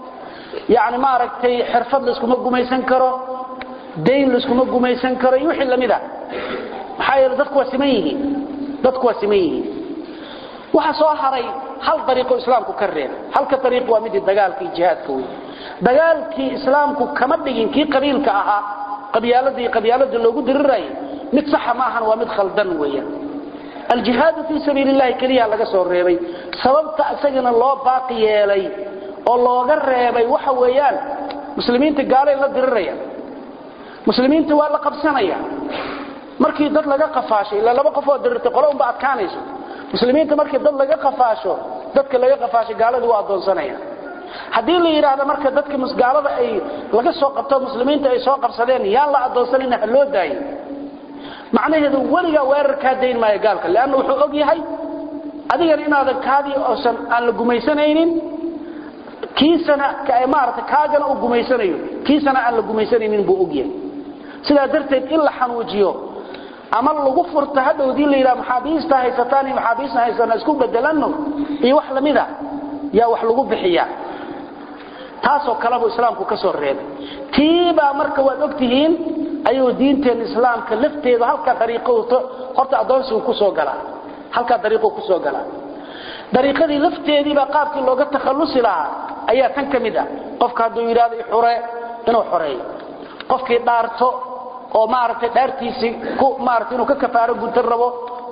yani maaragtay xirfad layskuma gumaysan karo dayn layskuma gumaysan karo iyo wixii lamid a maxaa yeele dadku waa siman yihiin dadku waa siman yihiin waxa soo haray hal dariiqo islaamku ka reeb halka dariiq waa midii dagaalka iyo jihaadka wey dagaalkii islaamku kama dhigin kii qabiilka ahaa qabyaaladii qabyaalada loogu dirirayay mid saxa ma ahan waa mid khaldan weeyaan aljihaadu fii sabiili llahi keliya laga soo reebay sababta isagana loo baaqi yeelay oo looga reebay waxa weeyaan muslimiinta gaalay la diriraya muslimiinta waa la qabsanaya markii dad laga qafaasho ilaa laba qof oo dirirtay qolo unba adkaanayso muslimiinta markii dad laga qafaasho dadka laga qafaasho gaaladu waa adoonsanaya haddii la yidhaahdo marka dadka gaalada ay laga soo qabto muslimiinta ay soo qabsadeen yaan la adoonsanayna ha loo daayo macnaheedu weligaa weerar kaa dayn maayo gaalka leanna wuxuu og yahay adigana inaadan kaadii oosan aan la gumaysanaynin kiisana maarata kaagana uu gumaysanayo kiisana aan la gumaysanaynin buu og yahay sidaa darteed in la xanuujiyo ama lagu furto hadhowdii la yidhaha maxaabiista haysataan iyo maxaabiista haysana isku bedelanno iyo wax lamida yaa wax lagu bixiyaa taasoo kalebuu islaamku ka soo reebay tiibaa marka waad ogtihiin ayuu diinteen islaamka lafteedu halkaa dariiqo horta adoonsigu kusoo galaa halkaa dariiqo kusoo galaa dariiqadii lafteediibaa qaabkii looga takhallusi lahaa ayaa tan ka mid ah qofka hadduu yidhahdo ixure inuu xoreeyo qofkii dhaarto oo maaragtay dhaartiisii ku maaragtay inuu ka kafaaro guntan rabo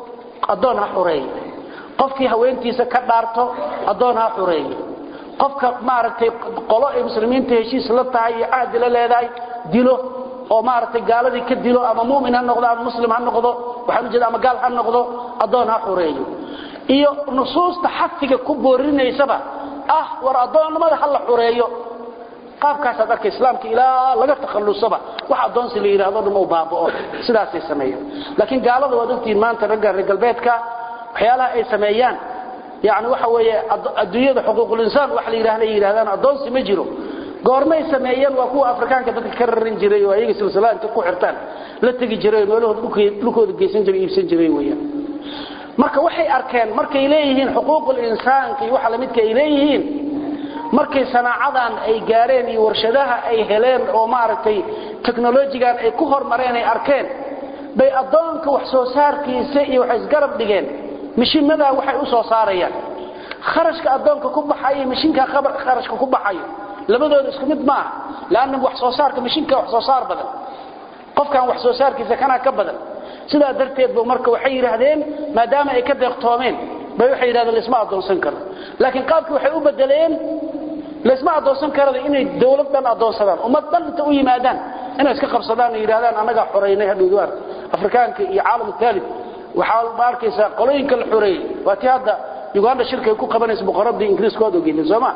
addoon ha xoreeyo qofkii haweentiisa ka dhaarto addoon ha xoreeyo qofka maaragtay qolo ay muslimiinta heshiis la tahay iyo cahdi la leedahay dilo oo maaragtay gaaladii ka dilo ama mu'min ha noqdo ama muslim ha noqdo waxaan u jeeda ama gaal ha noqdo addoon ha xoreeyo iyo nusuusta xafiga ku boorinaysaba ah war addoonnimada ha la xoreeyo qaabkaasaad arkay islaamka ilaa laga takhallusaba wax addoonsi la yidhahdo dhan uu baaba'o sidaasay sameeyaan laakiin gaalada waad ogtihiin maanta ragga reer galbeedka waxyaalaha ay sameeyaan yani waxa weeye adduunyada xuquuqulinsaan wax la yidhahda yidhahdaan addoonsi ma jiro goormay sameeyeen waa kuwa afrikaanka dadka ka raran jiray oo ayaga silsilada inta ku xirtaan la tegi jiray oo meelahooda dhulkooda geysan jiray iibsan jiray weeyaan marka waxay arkeen markay leeyihiin xuquuqul insaanka iyo waxa lamidka ay leeyihiin markay sanaacadan ay gaareen iyo warshadaha ay heleen oo maaragtay technologigan ay ku hormareen ay arkeen bay addoonka wax soo saarkiisa iyo waxay isgarab dhigeen mishiinadaa waxay u soo saarayaan kharashka addoonka ku baxayo mishinka kharashka ku baxayo labadooda isku mid maaha laanna wax soo saarka mishinka wax soo saar badan qofkan wax soo saarkiisa kanaa ka badan sidaa darteed bu marka waxay yidhaahdeen maadaama ay ka deeqtoomeen bay waxay yidhahdeen laisma addoonsan karo laakiin qaabkii waxay u bedeleen laisma addoonsan karada inay dawlad dhan addoonsadaan ummad dhan inta u yimaadaan inay iska qabsadaan oo yidhahdaan annagaa xoraynay hadhowdu ark afrikaanka iyo caalam taalib waxaa ma arkaysaa qolooyinka la xoreeyey waa tii hadda uganda shirka ay ku qabanaysa boqoradii ingiriiska waad ogeydeen sooma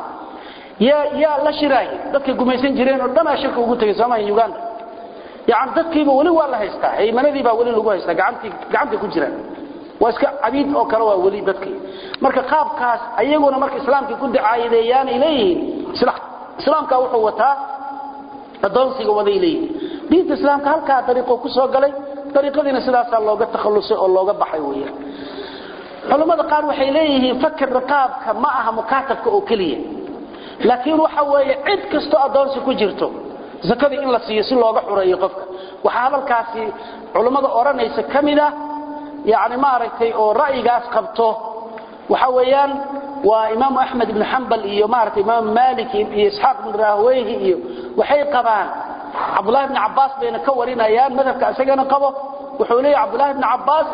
yaa yaa la shiraaye dadkay gumaysan jireen oo dhanaa shirka ugu tegay soomaha uganda yani dadkiiba weli waa la haystaa haymanadii baa weli lagu haystaa gacantii gacantay ku jiraan waa iska cabiid oo kale waa weli dadkii marka qaabkaas ayaguna marka islaamkii ku dacaayadeeyaanay leeyihiin islaamka wuxuu wataa addoonsiga waday leeyihiin diinta islaamka halkaa dariiqoo ku soo galay dariiqadiina sidaasaa looga takhallusay oo looga baxay weeyaan culammada qaar waxay leeyihiin fakir riqaabka ma aha mukaatabka oo keliya laakiin waxa weeye cid kastoo addoonsi ku jirto zakadii in la siiyo si looga xureeyo qofka waxaa hadalkaasi culummada odhanaysa ka mid ah yani maaragtay oo ra'yigaas qabto waxa weeyaan waa imaamu axmed ibnu xambal iyo maaragtay imaamu malik iyo isxaaq ibnu rahweyhi iyo waxay qabaan cabdullahi ibni cabbaas bayna ka warinayaan madhabka isagana qabo wuxuu leeyahy cabdullahi ibni cabbaas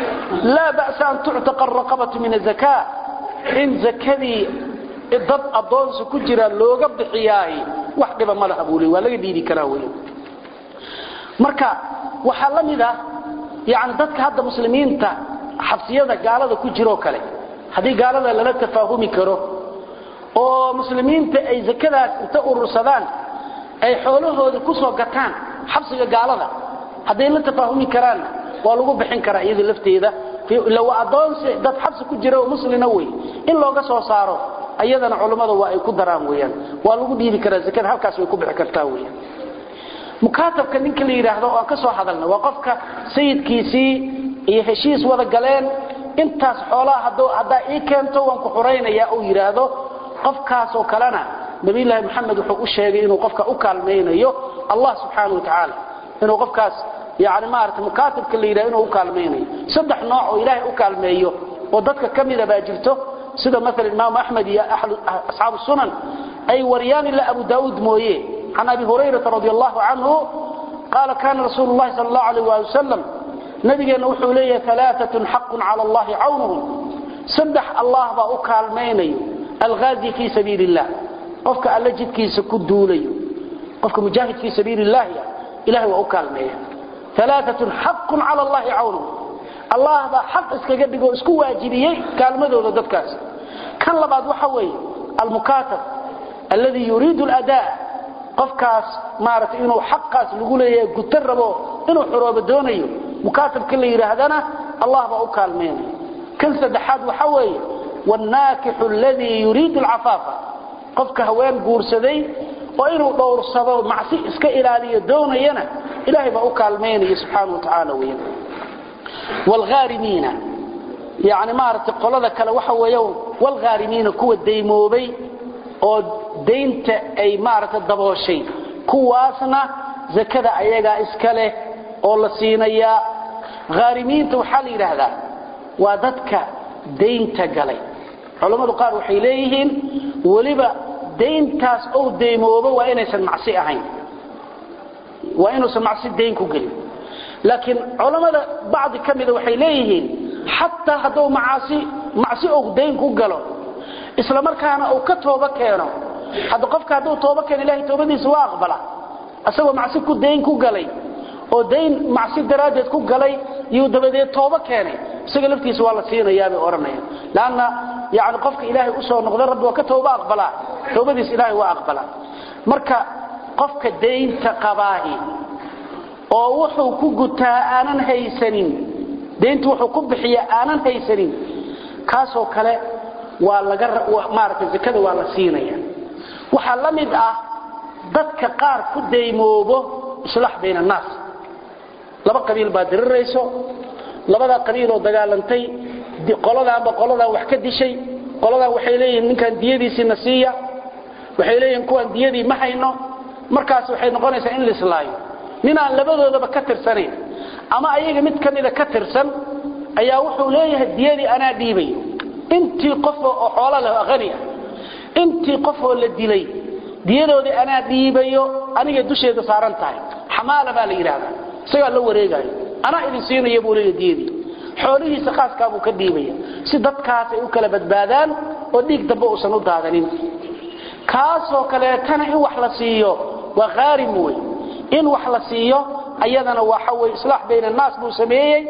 laa ba'sa an tuctaqa araqabatu min azaka in zakadii dad addoonsi ku jira looga bixiyaay wax dhiba ma laha buu le waa laga diidi karaa wey marka waxaa la mid ah yani dadka hadda muslimiinta xabsiyada gaalada ku jiroo kale haddii gaalada lala tafaahumi karo oo muslimiinta ay zakadaas inta urursadaan ay xoolahooda ku soo gataan xabsiga gaalada hadday la tafaahumi karaanna waa lagu bixin karaa iyada lafteeda ila waa adoonsi dad xabsi ku jira oo muslina wey in looga soo saaro ayadana culummada waa ay ku daraan weyaan waa lagu dhiibi karaa zakada halkaas way ku bixi kartaa weyaan mukaatabka ninka la yidhaahdo oo aan ka soo hadalna waa qofka sayidkiisii iyo heshiis wada galeen intaas xoolaha haddaa ii keento waan ku xuraynaya uu yidhaahdo qofkaasoo kalena nabiyulaahi maxamed wuxuu u sheegay inuu qofka u kaalmaynayo allah subxaana wa tacaala inuu qofkaas yani maarata mukaatabka la yidhahdo inuu u kaalmaynayo saddex nooc oo ilaahay u kaalmeeyo oo dadka ka mida baa jirto sida maala imaamu axmed iyo asxaabu sunan ay wariyaan ilaa abu daauud mooye can abi hurayrata radi allahu canhu qaala kana rasuulu llahi sal allahu alayh waali wasalam nabigeenna wuxuu leeyahay alaaatun xaqun cala allahi cawnuhum saddex allah baa u kaalmaynayo alghaazi fii sabiili illah qofka alla jidkiisa ku duulayo qofka mujaahid fii sabiili illahi ilahay waa u kaalmeeya alaaatun xaqun cala allahi cawnuhum allah baa xaq iskaga dhigoo isku waajibiyey kaalmadooda dadkaas kan labaad waxa weeye almukaatab alladii yuriidu ladaa qofkaas maaragtay inuu xaqaas lagu leeyahay guto rabo inuu xoroobo doonayo mukaatabka la yidhaahdana allah baa u kaalmeynaya kan saddexaad waxa weeye wاnnaakixu aladii yuriidu alcafaafa qofka haween guursaday oo inuu dhowrsado macsi iska ilaaliyo doonayana ilahay baa u kaalmeynaya subxaana wa tacaala weyan wlhaarimiina yani maaragtay qolada kale waxa weey wlhaarimiina kuwa daymoobay oo daynta ay maaragtay dabooshay kuwaasna zakada ayagaa iska leh oo la siinayaa haarimiinta waxaa la yidhaahdaa waa dadka daynta galay culammadu qaar waxay leeyihiin weliba dayntaas ou daymoobo waa inaysan macsi ahayn waa inuusan macsi dayn ku gelin laakiin culammada bacdi ka mida waxay leeyihiin xataa hadduu macaasi macsi ou dayn ku galo isla markaana uu ka tooba keeno hadda qofka hadduu tooba keeno ilahay toobadiisa waa aqbala isagoo macsi ku dayn ku galay oo dayn macsi daraaddeed ku galay iyuu dabadeed tooba keenay isaga laftiisa waa la siinayaa bay odhanayaan laanna yani qofka ilaahay usoo noqda rabbi waa ka tooba aqbalaa toobadiisa ilaahay waa aqbalaa marka qofka daynta qabaahi oo wuxuu ku gutaa aanan haysanin dayntu wuxuu ku bixiya aanan haysanin kaasoo kale waa laga maaragtay zakada waa la siinaya waxaa la mid ah dadka qaar ku daymoobo islaax bayna annaas laba qabiil baa dirirayso labadaa qabiiloo dagaalantay qoladaanba qoladaan wax ka dishay qoladaan waxay leeyihiin ninkaan diyadiisiina siiya waxay leeyihiin kuwaan diyadii ma hayno markaas waxay noqonaysaa in laislaayo ninaan labadoodaba ka tirsanayn ama ayaga mid ka mida ka tirsan ayaa wuxuu leeyahay diyadii anaa dhiibayo intii qofoo oo xoolo leh hani ah intii qofoo la dilay diyadoodii anaa dhiibayo aniga dusheeda saaran tahay xamaala baa la yidhaahdaa isagaa la wareegaayo anaa idin siinaya buu leeya diyadii xoolihiisa khaaskaabuu ka dhiibaya si dadkaas ay u kala badbaadaan oo dhiig dambe uusan u daadanin kaasoo kaleetana in wax la siiyo waa khaarim wey in wax la siiyo ayadana waxa wey islaax bayna annaas buu sameeyey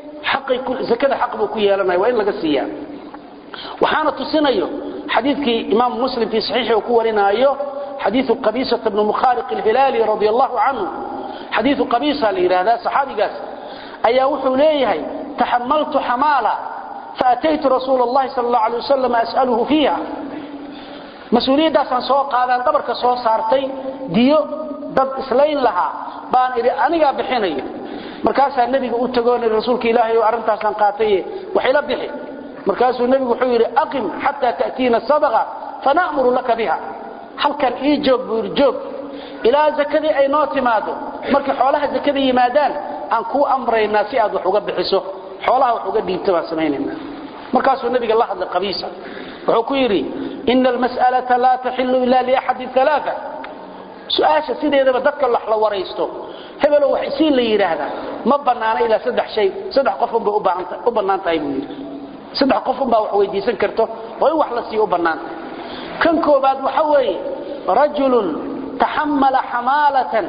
akada xaq buu ku yeelanaya waa in laga siiyaa waxaana tusinayo xadiikii imaam muslim fii saxiixi uu ku warinaayo xadiiu qabisata bni mukhaariq alhilaali radi allahu canhu xadiiu qabisa la yidhaahdaa saxaabigaas ayaa wuxuu leeyahay taxamaltu xamaala faataytu rasuula اllahi sal اllahu alay wasalam as'aluhu fiiha mas-uuliyaddaasaan soo qaadaan dhabarka soo saartay diyo dad islayn lahaa baan idhi anigaa bixinayo markaasaa nebiga u tagoon rasuulka ilaahay oo arrintaasaan qaataye waxayla bixi markaasuu nebigu wuxuu yidhi aqim xataa ta'tiina sadaqa fana'muru laka biha halkan ii joog buu yidhi joog ilaa zakadii ay noo timaado markay xoolaha zakada yimaadaan aan kuu amraynaa si aad wax uga bixiso xoolaha wax uga dhiibta baan samaynaynaa markaasuu nebiga la hadlay qabiisa wuxuu ku yidhi ina almas'alata laa taxilu ila liaxadi alaaaa su-aasha sideedaba dadka wax la waraysto hebelow wax isii la yidhaahdaa ma bannaana ilaa saddex shay saddex qofunbay u bannaan tahay buu yidhi saddex qofunbaa wax weydiisan karto oo in wax la siiyo u bannaan tahay kan koobaad waxa weeye rajulun taxamala xamaalatan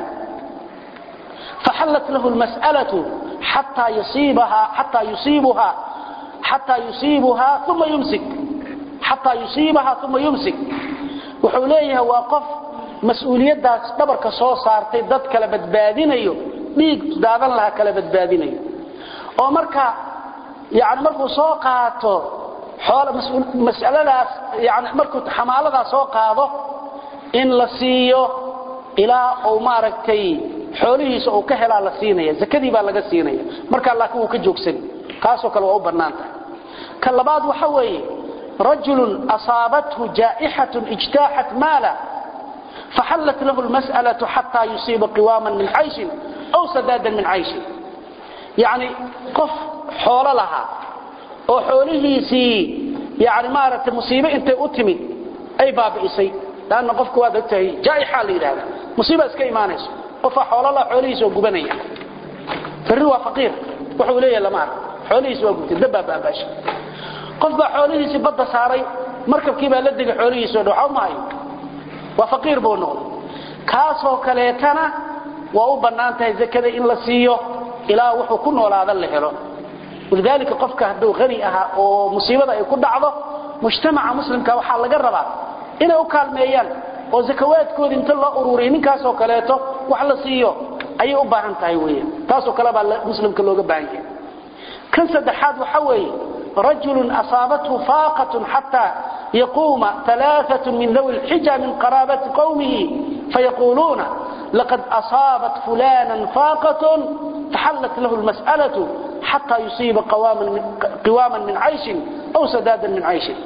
faxallat lahu lmas'alatu xataa yusiibahaa xataa yusiibuhaa xataa yusiibuhaa uma yumsik xataa yusiibahaa uma yumsik wuxuu leeyahay waa qof mas-uuliyaddaas dhabarka soo saartay dad kala badbaadinayo dhiig daadan laha kala badbaadinayo oo marka yani markuu soo qaato masaladaas yani markuu xamaaladaas soo qaado in la siiyo ilaa uu maaragtay xoolihiisa uu ka helaa la siinaya zakadii baa laga siinaya markaa laakiin wuu ka joogsan kaasoo kale waa u bannaan tahay ka labaad waxa weeye rajulun asaabathu jaa'ixatun ijtaaxat maala faxallat lahu lmas'alatu xataa yusiiba qiwaaman min cayshin aw sadaadan min cayshin yacni qof xoolo lahaa oo xoolihiisii yani maaragtay musiibe intay u timid ay baabi'isay lanna qofku waad ogtahay jaa'ixa la yidhahda musiiba iska imaanayso qofaa xoololaa xoolihiisa oo gubanaya farri waa faqiir wuxuu leeyahay lama ark xoolihiisi waa gubtay dabbaa baabaashay qof baa xoolihiisii badda saaray markabkii baa la degay xoolihiisi o dhan waxba maayo waa faqiir buu noqday kaasoo kaleetana waa u bannaan tahay zakada in la siiyo ilaa wuxuu ku noolaada la helo walidaalika qofka hadduu hani ahaa oo musiibada ay ku dhacdo mujtamaca muslimka waxaa laga rabaa inay u kaalmeeyaan oo zakawaadkoodii inta loo ururiya ninkaasoo kaleeto wax la siiyo ayay u baahan tahay weyan taasoo kale baa muslimka looga baahan yahay kan saddexaad waxa weeye rajulun asaabathu faaqatun xataa yaquuma alaaثaة min dawi اlxija min qaraabati qowmihi fayaquuluuna laqad asaabat fulana faaqaة faxallat lahu اlmas'alaة xataa yusiiba qiwaama min cayshin aw sadaadan min cayshin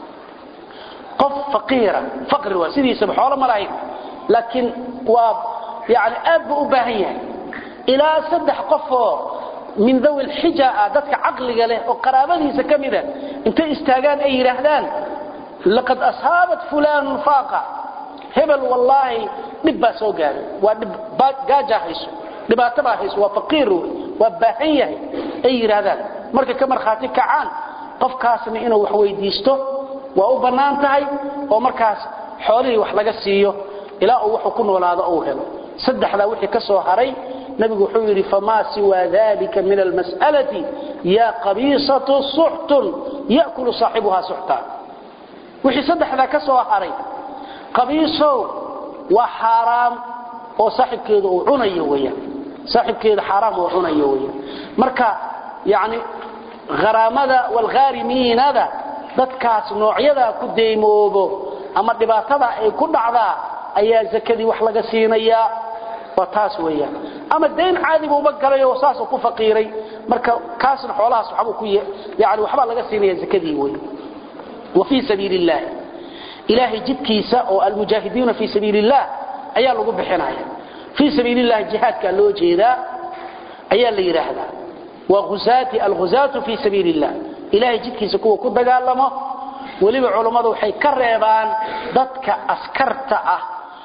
qof faqiira faqri waa sidiisaba xoolo ma lahayn laakiin waa yani aad buu u baahan yahay ilaa saddex qofoo min dawi lxija ah dadka caqliga leh oo qaraabadiisa ka mida intay istaagaan ay yidhaahdaan laqad asaabat fulanun faaqa hebel wallaahi dhib baa soo gaaray waa dhib gaajaa hayso dhibaato baa hayso waa faqiir wey waa baahan yahay ay yidhaahdaan markay ka markhaati kacaan qofkaasna inuu wax weydiisto waa u bannaan tahay oo markaas xoolihii wax laga siiyo ilaa uu wuxuu ku noolaado uu helo saddexdaa wixii ka soo haray nabigu wuxuu yidhi famaa siwaa dalika min almas'alati yaa qabiisatu suxtun ya'kulu saaxibuhaa suxta wixii saddexdaa ka soo haray qabiisow waa xaaraam oo saaxibkeedu uu cunayo weyaan saaxibkeeda xaaraam uu cunayo weyaan marka yacni haraamada walghaarimiinada dadkaas noocyadaa ku deymoobo ama dhibaatada ay ku dhacdaa ayaa zakadii wax laga siinayaa waa taas weeyaan ama dayn caadi buuba galay oo saasuu ku faqiiray marka kaasna xoolahaas waxbuu ku yani waxbaa laga siinaya zakadii wey wa fii sabiili illaahi ilaahay jidkiisa oo almujaahidiina fii sabiili illah ayaa lagu bixinaya fii sabiili illahi jihaadkaa loo jeedaa ayaa la yidhaahdaa waa husaati alghusaatu fii sabiili illah ilaahay jidkiisa kuwa ku dagaalamo weliba culummadu waxay ka reebaan dadka askarta ah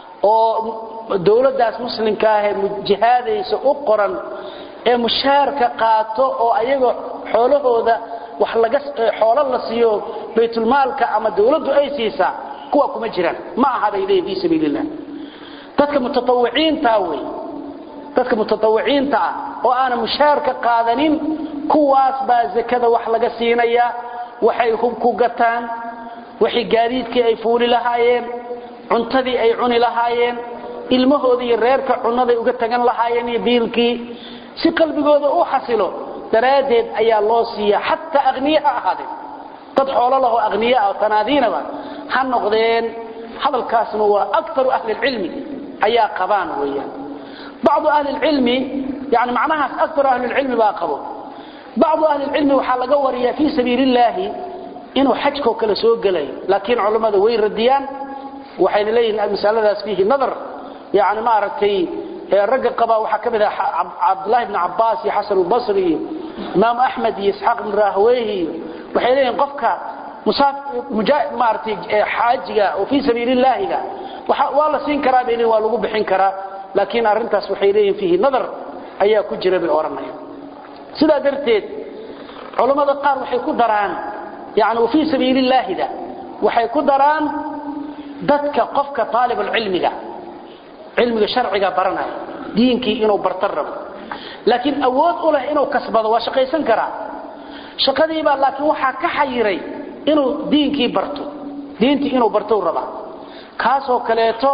oo dowladdaas muslimka ahee jihaadaysa u qoran ee mushaarka qaato oo ayagoo xoolahooda wax laga xoolo la siiyo baytulmaalka ama dowladdu ay siisaa kuwa kuma jiraan ma aha bay leeyihin fii sabiili illah dadka mutatawiciinta wey dadka mutatawiciinta ah oo aanan mushaarka qaadanin kuwaas baa zakada wax laga siinayaa waxay hub ku gataan waxay gaadiidkii ay fuuli lahaayeen cuntadii ay cuni lahaayeen ilmahooda iyo reerka cunnaday uga tagan lahaayeen iyo biilkii si qalbigooda u xasilo daraaddeed ayaa loo siiyaa xataa aqniye ha ahaadeen dad xoolo lahoo aqniye ah oo tanaadiinaba ha noqdeen hadalkaasna waa akaru ahlilcilmi ayaa qabaan weeyaan bacdu ahlilcilmi yani macnahaas akaru ahlilcilmi baa qabo bacdu ahlilcilmi waxaa laga wariyaa fii sabiili illaahi inuu xajkoo kale soo gelayo laakiin culammada way radiyaan waxayna leeyihiin masaladaas fiihi nadar yani maaragtay ragga qaba waxaa ka mid ah cabdulahi bn cabaas iyo xasan albasri iyo imaam axmed iyo isxaaq ibn rahweyhi iyo waxay leeyihin qofka maaragtay xaajiga oo fii sabiili illaahiga waa la siin karaa bay leeyihin waa lagu bixin karaa laakiin arrintaas waxay leeyihin fiihi nadar ayaa ku jira bay odhanayaan sidaa darteed culammada qaar waxay ku daraan yani fii sabiili illaahida waxay ku daraan dadka qofka aalibulcilmiga cilmiga sharciga baranaya diinkii inuu barta rabo laakiin awood u leh inuu kasbado waa shaqaysan karaa shaqadiibaa laakiin waxaa ka xayiray inuu diinkii barto diintii inuu bartou rabaa kaasoo kaleeto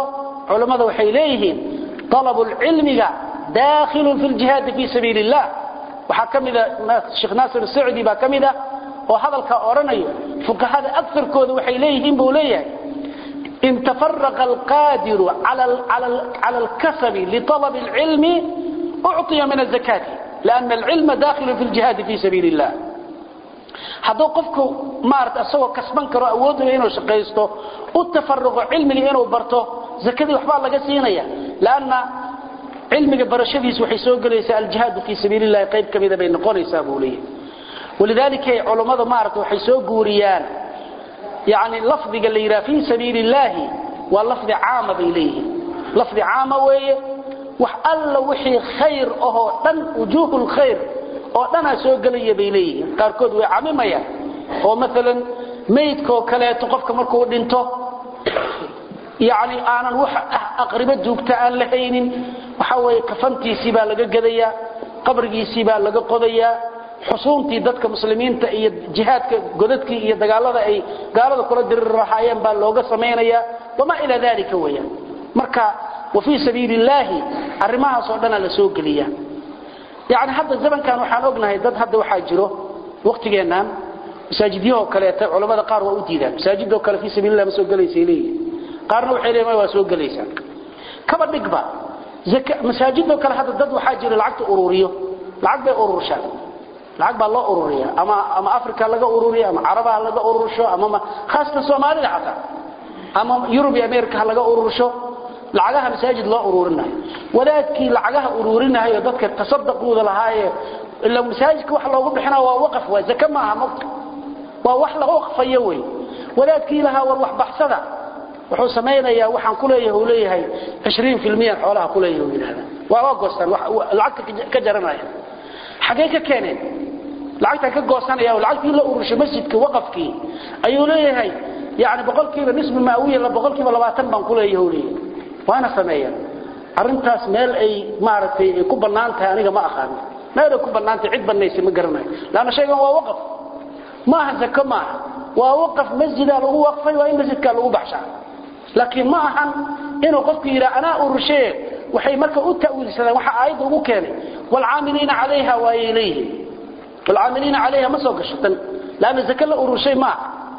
culimmada waxay leeyihiin طلب العلمiga داخل في الجهاد في سبيل الله waxaa ka mida sheekh naasir السعدي baa ka mida oo hadalka oranayo fuqahada أكثarkooda waxay leeyihiin buu leeyahay إن تفرق القادر على على الكسب لطلب العلم أعطي من الزكاة لأن العلم داخل في الجهاد في سبيل الله hadduu qofku maarata isagoo kasban karo awoodaya inuu shaqaysto u tafaruqo cilmiga inuu barto zakadii waxbaa laga siinaya lanna cilmiga barashadiis waxay soo gelaysaa aljihaadu fii sabiili llahi qayb ka mida bay noqonaysaa buu leeyahy walidaalika culammadu maarata waxay soo guuriyaan yani lafdiga la yidhaha fii sabiili illaahi waa lafdi caama bay leeyihiin lafdi caama weeye wax alla wixii khayr ahoo dhan wujuuhu lkhayr oo dhanaa soo gelaya bay leeyihiin qaarkood way camimayaan oo maalan maydkaoo kaleeto qofka markuu dhinto yani aanan wax aqribo duugta aan la haynin waxa weye kafantiisii baa laga gadayaa qabrigiisii baa laga qodayaa xusuuntii dadka muslimiinta iyo jihaadka godadkii iyo dagaalada ay gaalada kula diriri lahaayeen baa looga samaynayaa wamaa ilaa dalika weyaan marka wa fii sabiili illaahi arrimahaasoo dhanaa la soo geliyaa yani hadda zamankan waxaan ognahay dad hadda waxaa jiro waktigeennan masaajidyahoo kaleeta culamada qaar waa u diidaan masaajidoo kale fii sabiillah ma soo gelaysay leeyihin qaarna waxay leeyihin waa soo gelaysaa kaba dhigba masaajidoo kale hadda dad waxaa jira lacagta ururiyo lacag bay ururshaan lacag baa loo ururiya ama ama africa laga ururiyo ama carabaha laga urursho ama khaasatan soomaalida xataa ama yurub iyo america laga urursho lacagaha masaajid loo ururinayo wadaadkii lacagaha ururinayo dadka tasaddaquuda lahaaye ila masaajidka wax loogu bixina waa waqaf waa zaka maaha maqta waa wax la waqfayo wey wadaadkii lahaa war wax baxsada wuxuu samaynayaa waxaan ku leeyahay uu leeyahay 20% xoolaha ku leeyahay yiraahda waa waa goostan lacagta ka jaranaya xagee ka keeneen lacagta ka goosanaya oo lacagtii la ururshay masjidka waqafkii ayuu leeyahay yaani boqolkiiba nisbi maawiya la boqolkiiba 20 baan ku leeyahay uu leeyahay waana sameeyaan arintaas meel ay maaragtay ku banaan tahay aniga ma aqaan meel ay ku banaan tahay cid banaysi ma garanayo laana shaygan waa waqaf ma aha zaka ma waa waqaf masjid lagu waqfay waa in masjidka lagu baxshaa laakiin ma ahan inuu qofku yiraahdo ana urushee waxay marka u ta'wiilsadaan waxa aayadu ugu keenay wal aamilina calayha wa ilayhi wal aamilina calayha ma soo gashatan laana zaka la urushay ma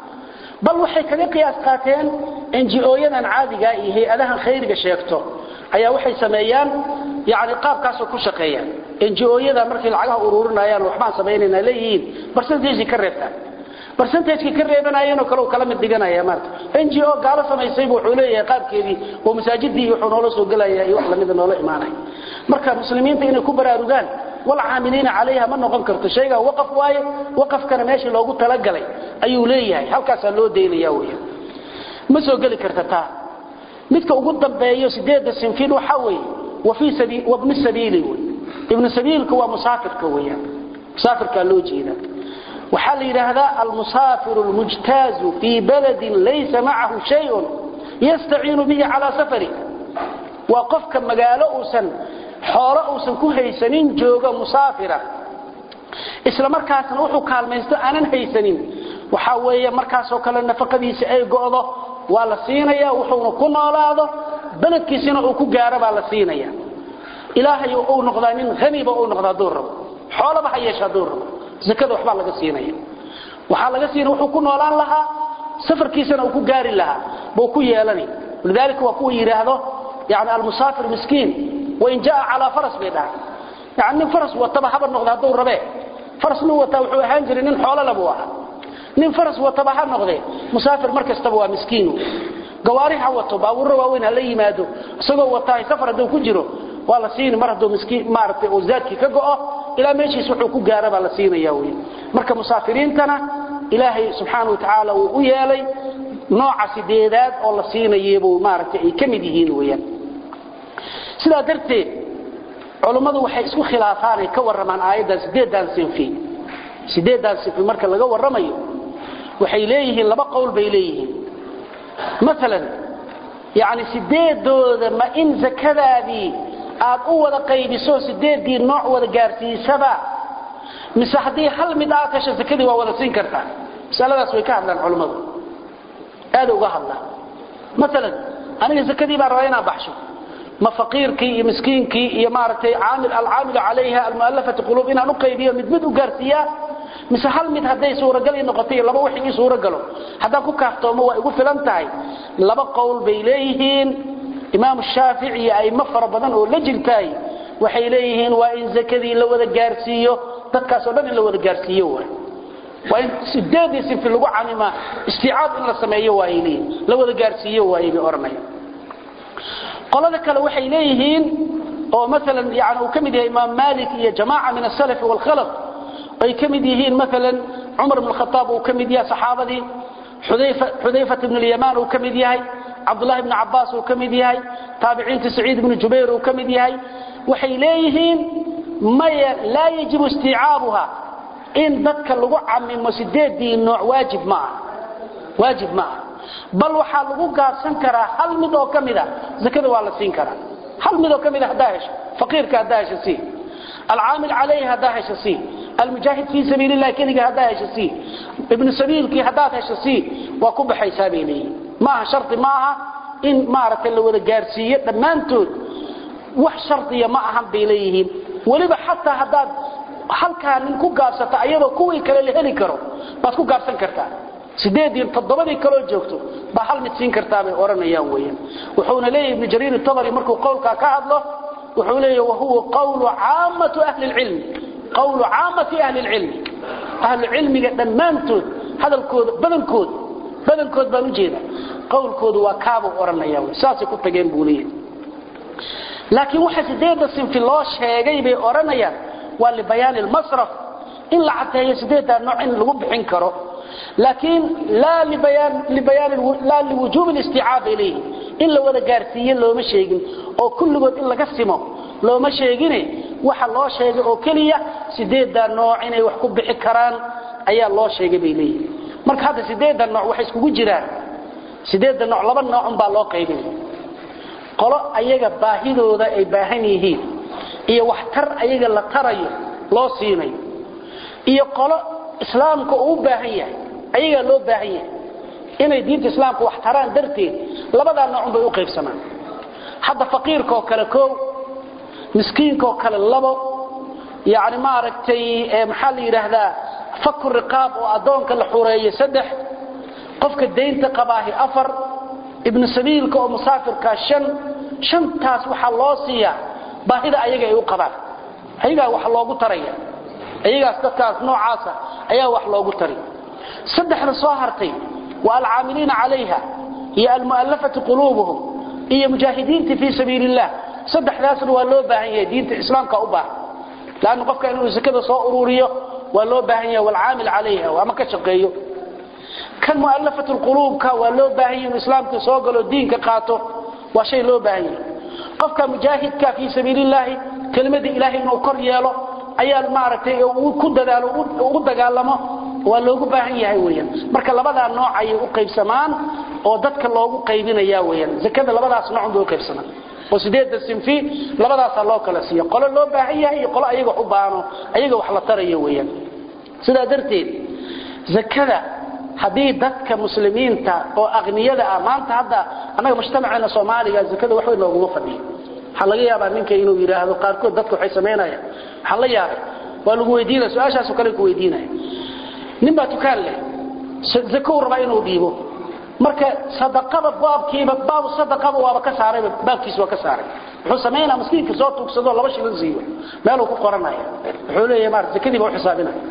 bal waxay kaga qiyaas qaateen NGO-yadan caadiga iyo hay'adaha khayriga sheegto ayaa waxay sameeyaan yaani qaabkaas ku shaqeeyaan NGO-yada markii lacagaha ururinayaan waxbaan sameeynayna leeyihiin percentage ka reebtaan percentage ka reebanayeen oo kale kala mid dhiganaya marka NGO gaalo sameysay buu xuleeyay qaabkeedii oo masaajidii wuxuu noola soo galaya iyo wax la mid noola imaanay marka muslimiinta inay ku baraarugaan wal aamilina calayha ma noqon karto shayga waqaf waaye waqafkana meeshii loogu talagalay ayuu leeyahay halkaas loo deynaya weeyaan ma soo gali karta taa midka ugu dambeeyo sideeda sinfiin waxa weeye wa fi sabiil wa ibn sabiil ibn sabiilku waa musaafirka weeyaan musaafirka loo jeeda waxa la yiraahdaa al-musafir al-mujtaz fi balad laysa ma'ahu shay'un yasta'inu bihi ala safari wa qofka magaalo uusan xoolo uusan ku haysanin jooga musaafira isla markaasna wuxuu kaalmaysto aanan haysanin waxa weeye markaas oo kale nafaqadiisa ay go'do waa la siinaya wuxuuna ku noolaado baladkiisina uu ku gaaro baa la siinaya ilaahay uu noqdaa nin ghaniba uu noqdaa door xoolo ba hayesha door zakada waxba laga siinaya waxa laga siinay wuxuu ku noolaan lahaa safarkiisana uu ku gaari lahaa buu ku yeelani lidalika waa ku yiraahdo yaani al-musafir miskiin wa in jaa ala faras bayda yaani faras wataba haba noqdaa door rabe faras nu wata wuxuu ahaan jiray nin xoolo laba waa nin faras wataba ha noqday musafir markastaba waa miskiin gawaariha wato baabuur waaweyn la yimaado isagoo wataa safar haduu ku jiro waa la siin mar haduu miskiin maartay oo zaadki ka go'o ila meeshiis wuxuu ku gaara baa la siinaya weey marka musaafiriintana ilaahay subhanahu wa ta'ala uu u yeelay nooca sideedaad oo la siinayo buu maartay ay kamid yihiin weeyaan sida darteed culimadu waxay isku khilaafaan ay ka waramaan aayada sideedan sinfi sideedan sinfi marka laga waramayo waxay leeyihiin laba qowl bay leeyihiin مثلا يعني sideedooda ma in zakadaadii aad u wada qaybiso sideedii nooc wada gaarsiisaba mise haddii hal mid aad hesho zakadii waa wada siin kartaa masaladaas way ka hadlaan culimmadu aad uga hadlaan maalan aniga zakadii baan rabaa inaan baxsho ma faqiirkii iyo miskiinkii iyo maaragtay caamil alcaamilu calayha almu'allafati quluub inaan u qaybiyo mid mid u gaarsiiyaa mise hal mid hadday suuragal ii noqoto iyo laba wixii ii suuragalo haddaan ku kaaftoomo waa igu filan tahay laba qowl bay leeyihiin imaamu shaafici iyo a'immo fara badan oo la jirtaay waxay leeyihiin waa in zakadii la wada gaarsiiyo dadkaasoo dhan in la wada gaarsiiyo waay waa in sideedii sifi lagu camima istiicaab in la sameeyo waayay leeyihin la wada gaarsiiyo waayay bay odhanaya qolada kale waxay leeyihiin oo maalan yani uu ka mid yahay imaam malik iyo jamaaca min asalaf waalkhalaf ay ka mid yihiin maalan cumar bn khataab uu ka mid yahay saxaabadii xudayfat bn lyamaan uu ka mid yahay cabdullahi bn cabaas uu ka mid yahay taabiciinta saciid bnu jubayr uu ka mid yahay waxay leeyihiin maya laa yajibu istiicaabuha in dadka lagu camimo sideedii nooc waajib ma ah waajib ma ah bal waxaa lagu gaabsan karaa hal mid oo ka mida zakada waa la siin karaa hal mid oo ka mida haddaa hesho faqiirka haddaa hesho sii alcaamil calayhi haddaa hesho sii almujaahid fii sabiili illahi keliga haddaa hesho sii ibnu sabiilkii haddaad hesho sii waa ku baxaysaa bay leeyihin maaha shardi ma aha in maaragtay la wada gaarsiiyo dhammaantood wax shardiya ma ahan bay leeyihiin weliba xataa haddaad halkaa nin ku gaabsata ayadoo kuwii kale la heli karo baad ku gaabsan kartaa sideedii toddobadii kaloo joogto baa hal mid siin kartaa bay odhanayaan weeyaan wuxuuna leeyahay ibnu jariir tabari markuu qowlkaa ka hadlo wuxuu leeyahay wahuwa qawlu caamatu ahli lcilmi qawlu caamati ahli lcilmi ahlu cilmiga dhammaantood hadalkooda badankood badankood baan u jeeda qowlkoodu waa kaabuu odhanaya saasay ku tageen buu leeyahay laakiin waxa sideedda sinfi loo sheegay bay odhanayaan waa libayaani lmasraf in la cadeeyo sideeddaa nooc in lagu bixin karo laakiin laa laa liwujuubi listicaab ilayhi in la wada gaarsiiye looma sheegin oo kulligood in laga simo looma sheegine waxa loo sheegay oo keliya sideeddaa nooc inay wax ku bixi karaan ayaa loo sheegay bay leeyihin marka hadda sideedda nooc waxay iskugu jiraan sideedda nooc laba noocun baa loo qaybinaya qolo ayaga baahidooda ay baahan yihiin iyo waxtar ayaga la tarayo loo siinayo iyo qolo islaamka uu u baahan yahay ayagaa loo baahan yahay inay diinta islaamka wax taraan darteed labadaa noocun bay u qaybsamaan hadda faqiirkaoo kale koow miskiinkaoo kale labo yani maaragtay maxaa la yidhaahdaa faku riqaab oo addoonka la xureeyo saddex qofka daynta qabaahi afar ibnu sabiilka oo musaafirkaa shan shantaas waxaa loo siiyaa baahida ayaga ay u qabaan ayagaa wax loogu taraya ayagaas dadkaas noocaasa ayaa wax loogu tari saddexda soo hartay waa alcaamiliina calayha iyo almu'allafati quluubuhum iyo mujaahidiinta fii sabiili illah saddexdaasna waa loo baahan yahay diinta islaamka u baahan laanna qofka inuu sakada soo ururiyo waa loo baahan yahay walcaamil calayha ama ka shaqeeyo kan mu'allafatu lquluubka waa loo baahan yahay inuu islaamka soo galo diinka qaato waa shay loo baahan yahay qofka mujaahidka fii sabiili illaahi kelimadii ilaahay inuu kor yeelo ayaa maaragtay ku dadaalo ugu dagaalamo waa loogu baahan yahay weeyaan marka labadaa nooc ayay u qaybsamaan oo dadka loogu qaybinaya weeyaan zakada labadaas nooc bay u qaybsamaan oo sideedda sinfi labadaasaa loo kala siiya qolo loo baahan yahay iyo qolo ayaga wax u baano ayaga wax la tarayo weeyaan sidaa darteed zakada haddii dadka muslimiinta oo aqniyada ah maanta hadda annaga mujtamaceena soomaaliga zakada waxbay nooguma fadhiyo waxaa laga yaabaa ninka inuu yidhaahdo qaarkood dadka waxay samaynayaan waxaan la yaabay waa lagu weydiinaya su-aashaasoo kale ku weydiinaya nin baa tukaan leh zakow rabaa inuu dhiibo marka sadaqada baabkiiba baabu sadaqaba waaba ka saarayba baabkiisa waa ka saaray wuxuu samaynaa miskiinka soo tuugsado laba shilin siiyo meeluu ku qoranaya wuxuu leeyahay maarata zakadiiba u xisaabinaya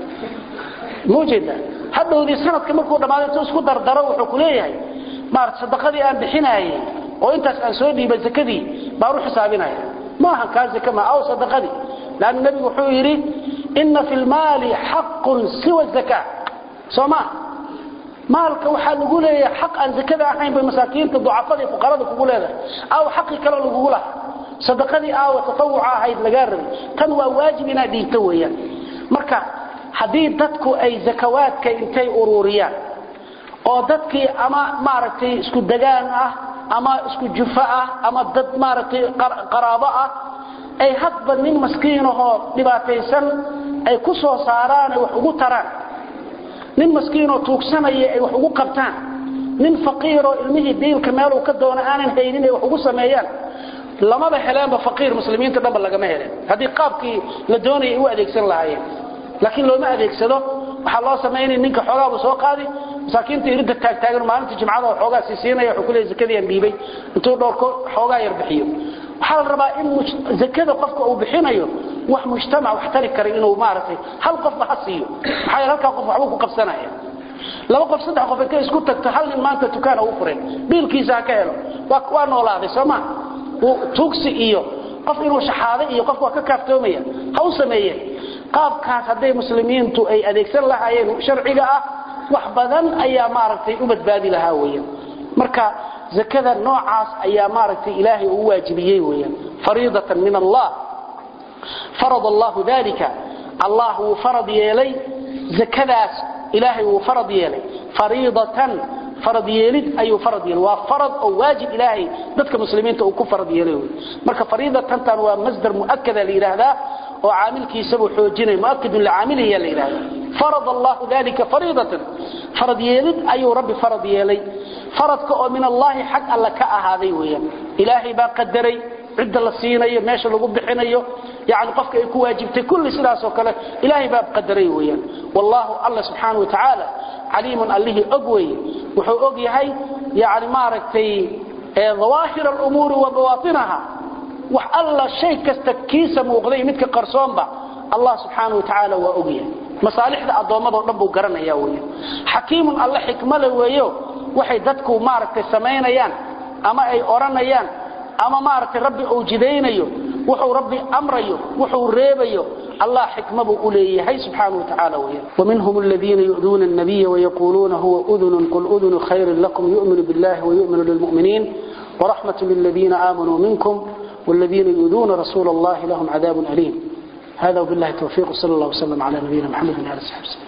ma ujeedaa hadhowdii sanadka markuu dhammaaday intuu isku dardaro wuxuu ku leeyahay maarata sadaqadii aan bixinaayey oo intaas aan soo dhiibay zakadii baan u xisaabinaya ma ahan kaa zaka ma aw sadaqadii laanna nebigu wuxuu yidhi inna fi lmaali xaqun siwa zaka soo maa maalka waxaa lagu leeyahay xaq aan zakada ahayn bay masaakiinta ducafada iyo fuqarada kugu leedahay aaw xaqii kaloo lagugu laha sadaqadii aawa tatawuca ahayd lagaa rabay tan waa waajib inaad dhiibto weeyaan marka haddii dadku ay zakawaadka intay ururiyaan oo dadkii ama maaragtay isku degaan ah ama isku jufo ah ama dad maaragtay qaraabo ah ay hadba nin maskiinahoo dhibaataysan ay ku soo saaraan ay wax ugu taraan nin maskiinoo tuugsanaya ay wax ugu qabtaan nin faqiiroo ilmihii biilka meeluu ka doono aanan haynin ay wax ugu sameeyaan lamaba heleenba faqiir muslimiinta dhanba lagama helen haddii qaabkii la doonayay u adeegsan lahaayeen laakiin looma adeegsado waxaa loo samaynaya ninka xoogaabu soo qaadi masaakiinta irinta taagtaagan maalinta jimcada oo xoogaa sii siinaya wuxuu ku leeyahay zakadii aan dhiibay intuu dhowrko xoogaa yar bixiyo waxaa la rabaa in zakada qofka uu bixinayo wax mujtamac wax tari kara inuu maaragtay hal qofba ha siiyo maxaa yeele halkaa qof waxbuu ku qabsanaya laba qof saddex qof intay isku tagto hal nin maanta dukaan ugu furay biilkiisa ha ka helo waa waa noolaaday soo ma tuugsi iyo qof inuu shaxaaday iyo qof waa ka kaaftoomaya ha u sameeyeen qaabkaas hadday muslimiintu ay adeegsan lahaayeen sharciga ah wax badan ayaa maaragtay u badbaadi lahaa weeyaan marka zakada noocaas ayaa maaragtay ilaahay uu waajibiyey weeyaan fariidatan min allah farad allah dalika allah uu farad yeelay zakadaas ilaahay uu farad yeelay fariidatan farad yeelid ayuu farad yeelay waa farad oo waajib ilaahay dadka muslimiinta uu ku farad yeelay marka fariidatan tan waa masdar muakkada la yiraahdaa oo caamilkiisa uu xoojinay muakkidun licaamilihi la yiraahdaa farad allah dalika fariidatan farad yeelid ayuu rabbi farad yeelay faradka oo min allahi xaq alla ka ahaaday weeyaan ilaahay baa qadaray cidda la siinayo meesha lagu bixinayo yani qofka ay ku waajibtay kulli sidaas oo kale ilaahay baa qadaray weeyaan wallahu alla subxaanahu watacaala caliimun allihii og weeye wuxuu og yahay yani maaragtay dawaahir alumuuri wa bawaatinaha wax alla shay kasta kiisa muuqday midka qarsoonba allah subxaanahu watacaala waa og yahay masaalixda addoommado dhan buu garanaya weeye xakiimun alle xikmale weeyo waxay dadku maaragtay samaynayaan ama ay odhanayaan ama maaragtay rabbi uu jidaynayo wuxuu rabbi amrayo wuxuu reebayo allah xikmabu u leeyahay subxaanahu watacaala weeyaan ومنهم الذين يؤذون النبي ويقولون هو أذن قل أذن خير لكم يؤمن بالله ويؤمن للمؤمنين ورحمة للذين آمنوا منكم والذين يؤذون رسول الله لهم عذاب أليم هذا وبالله التوفيق صلى الله وسلم على نبينا محمد وعلى اله وصحبه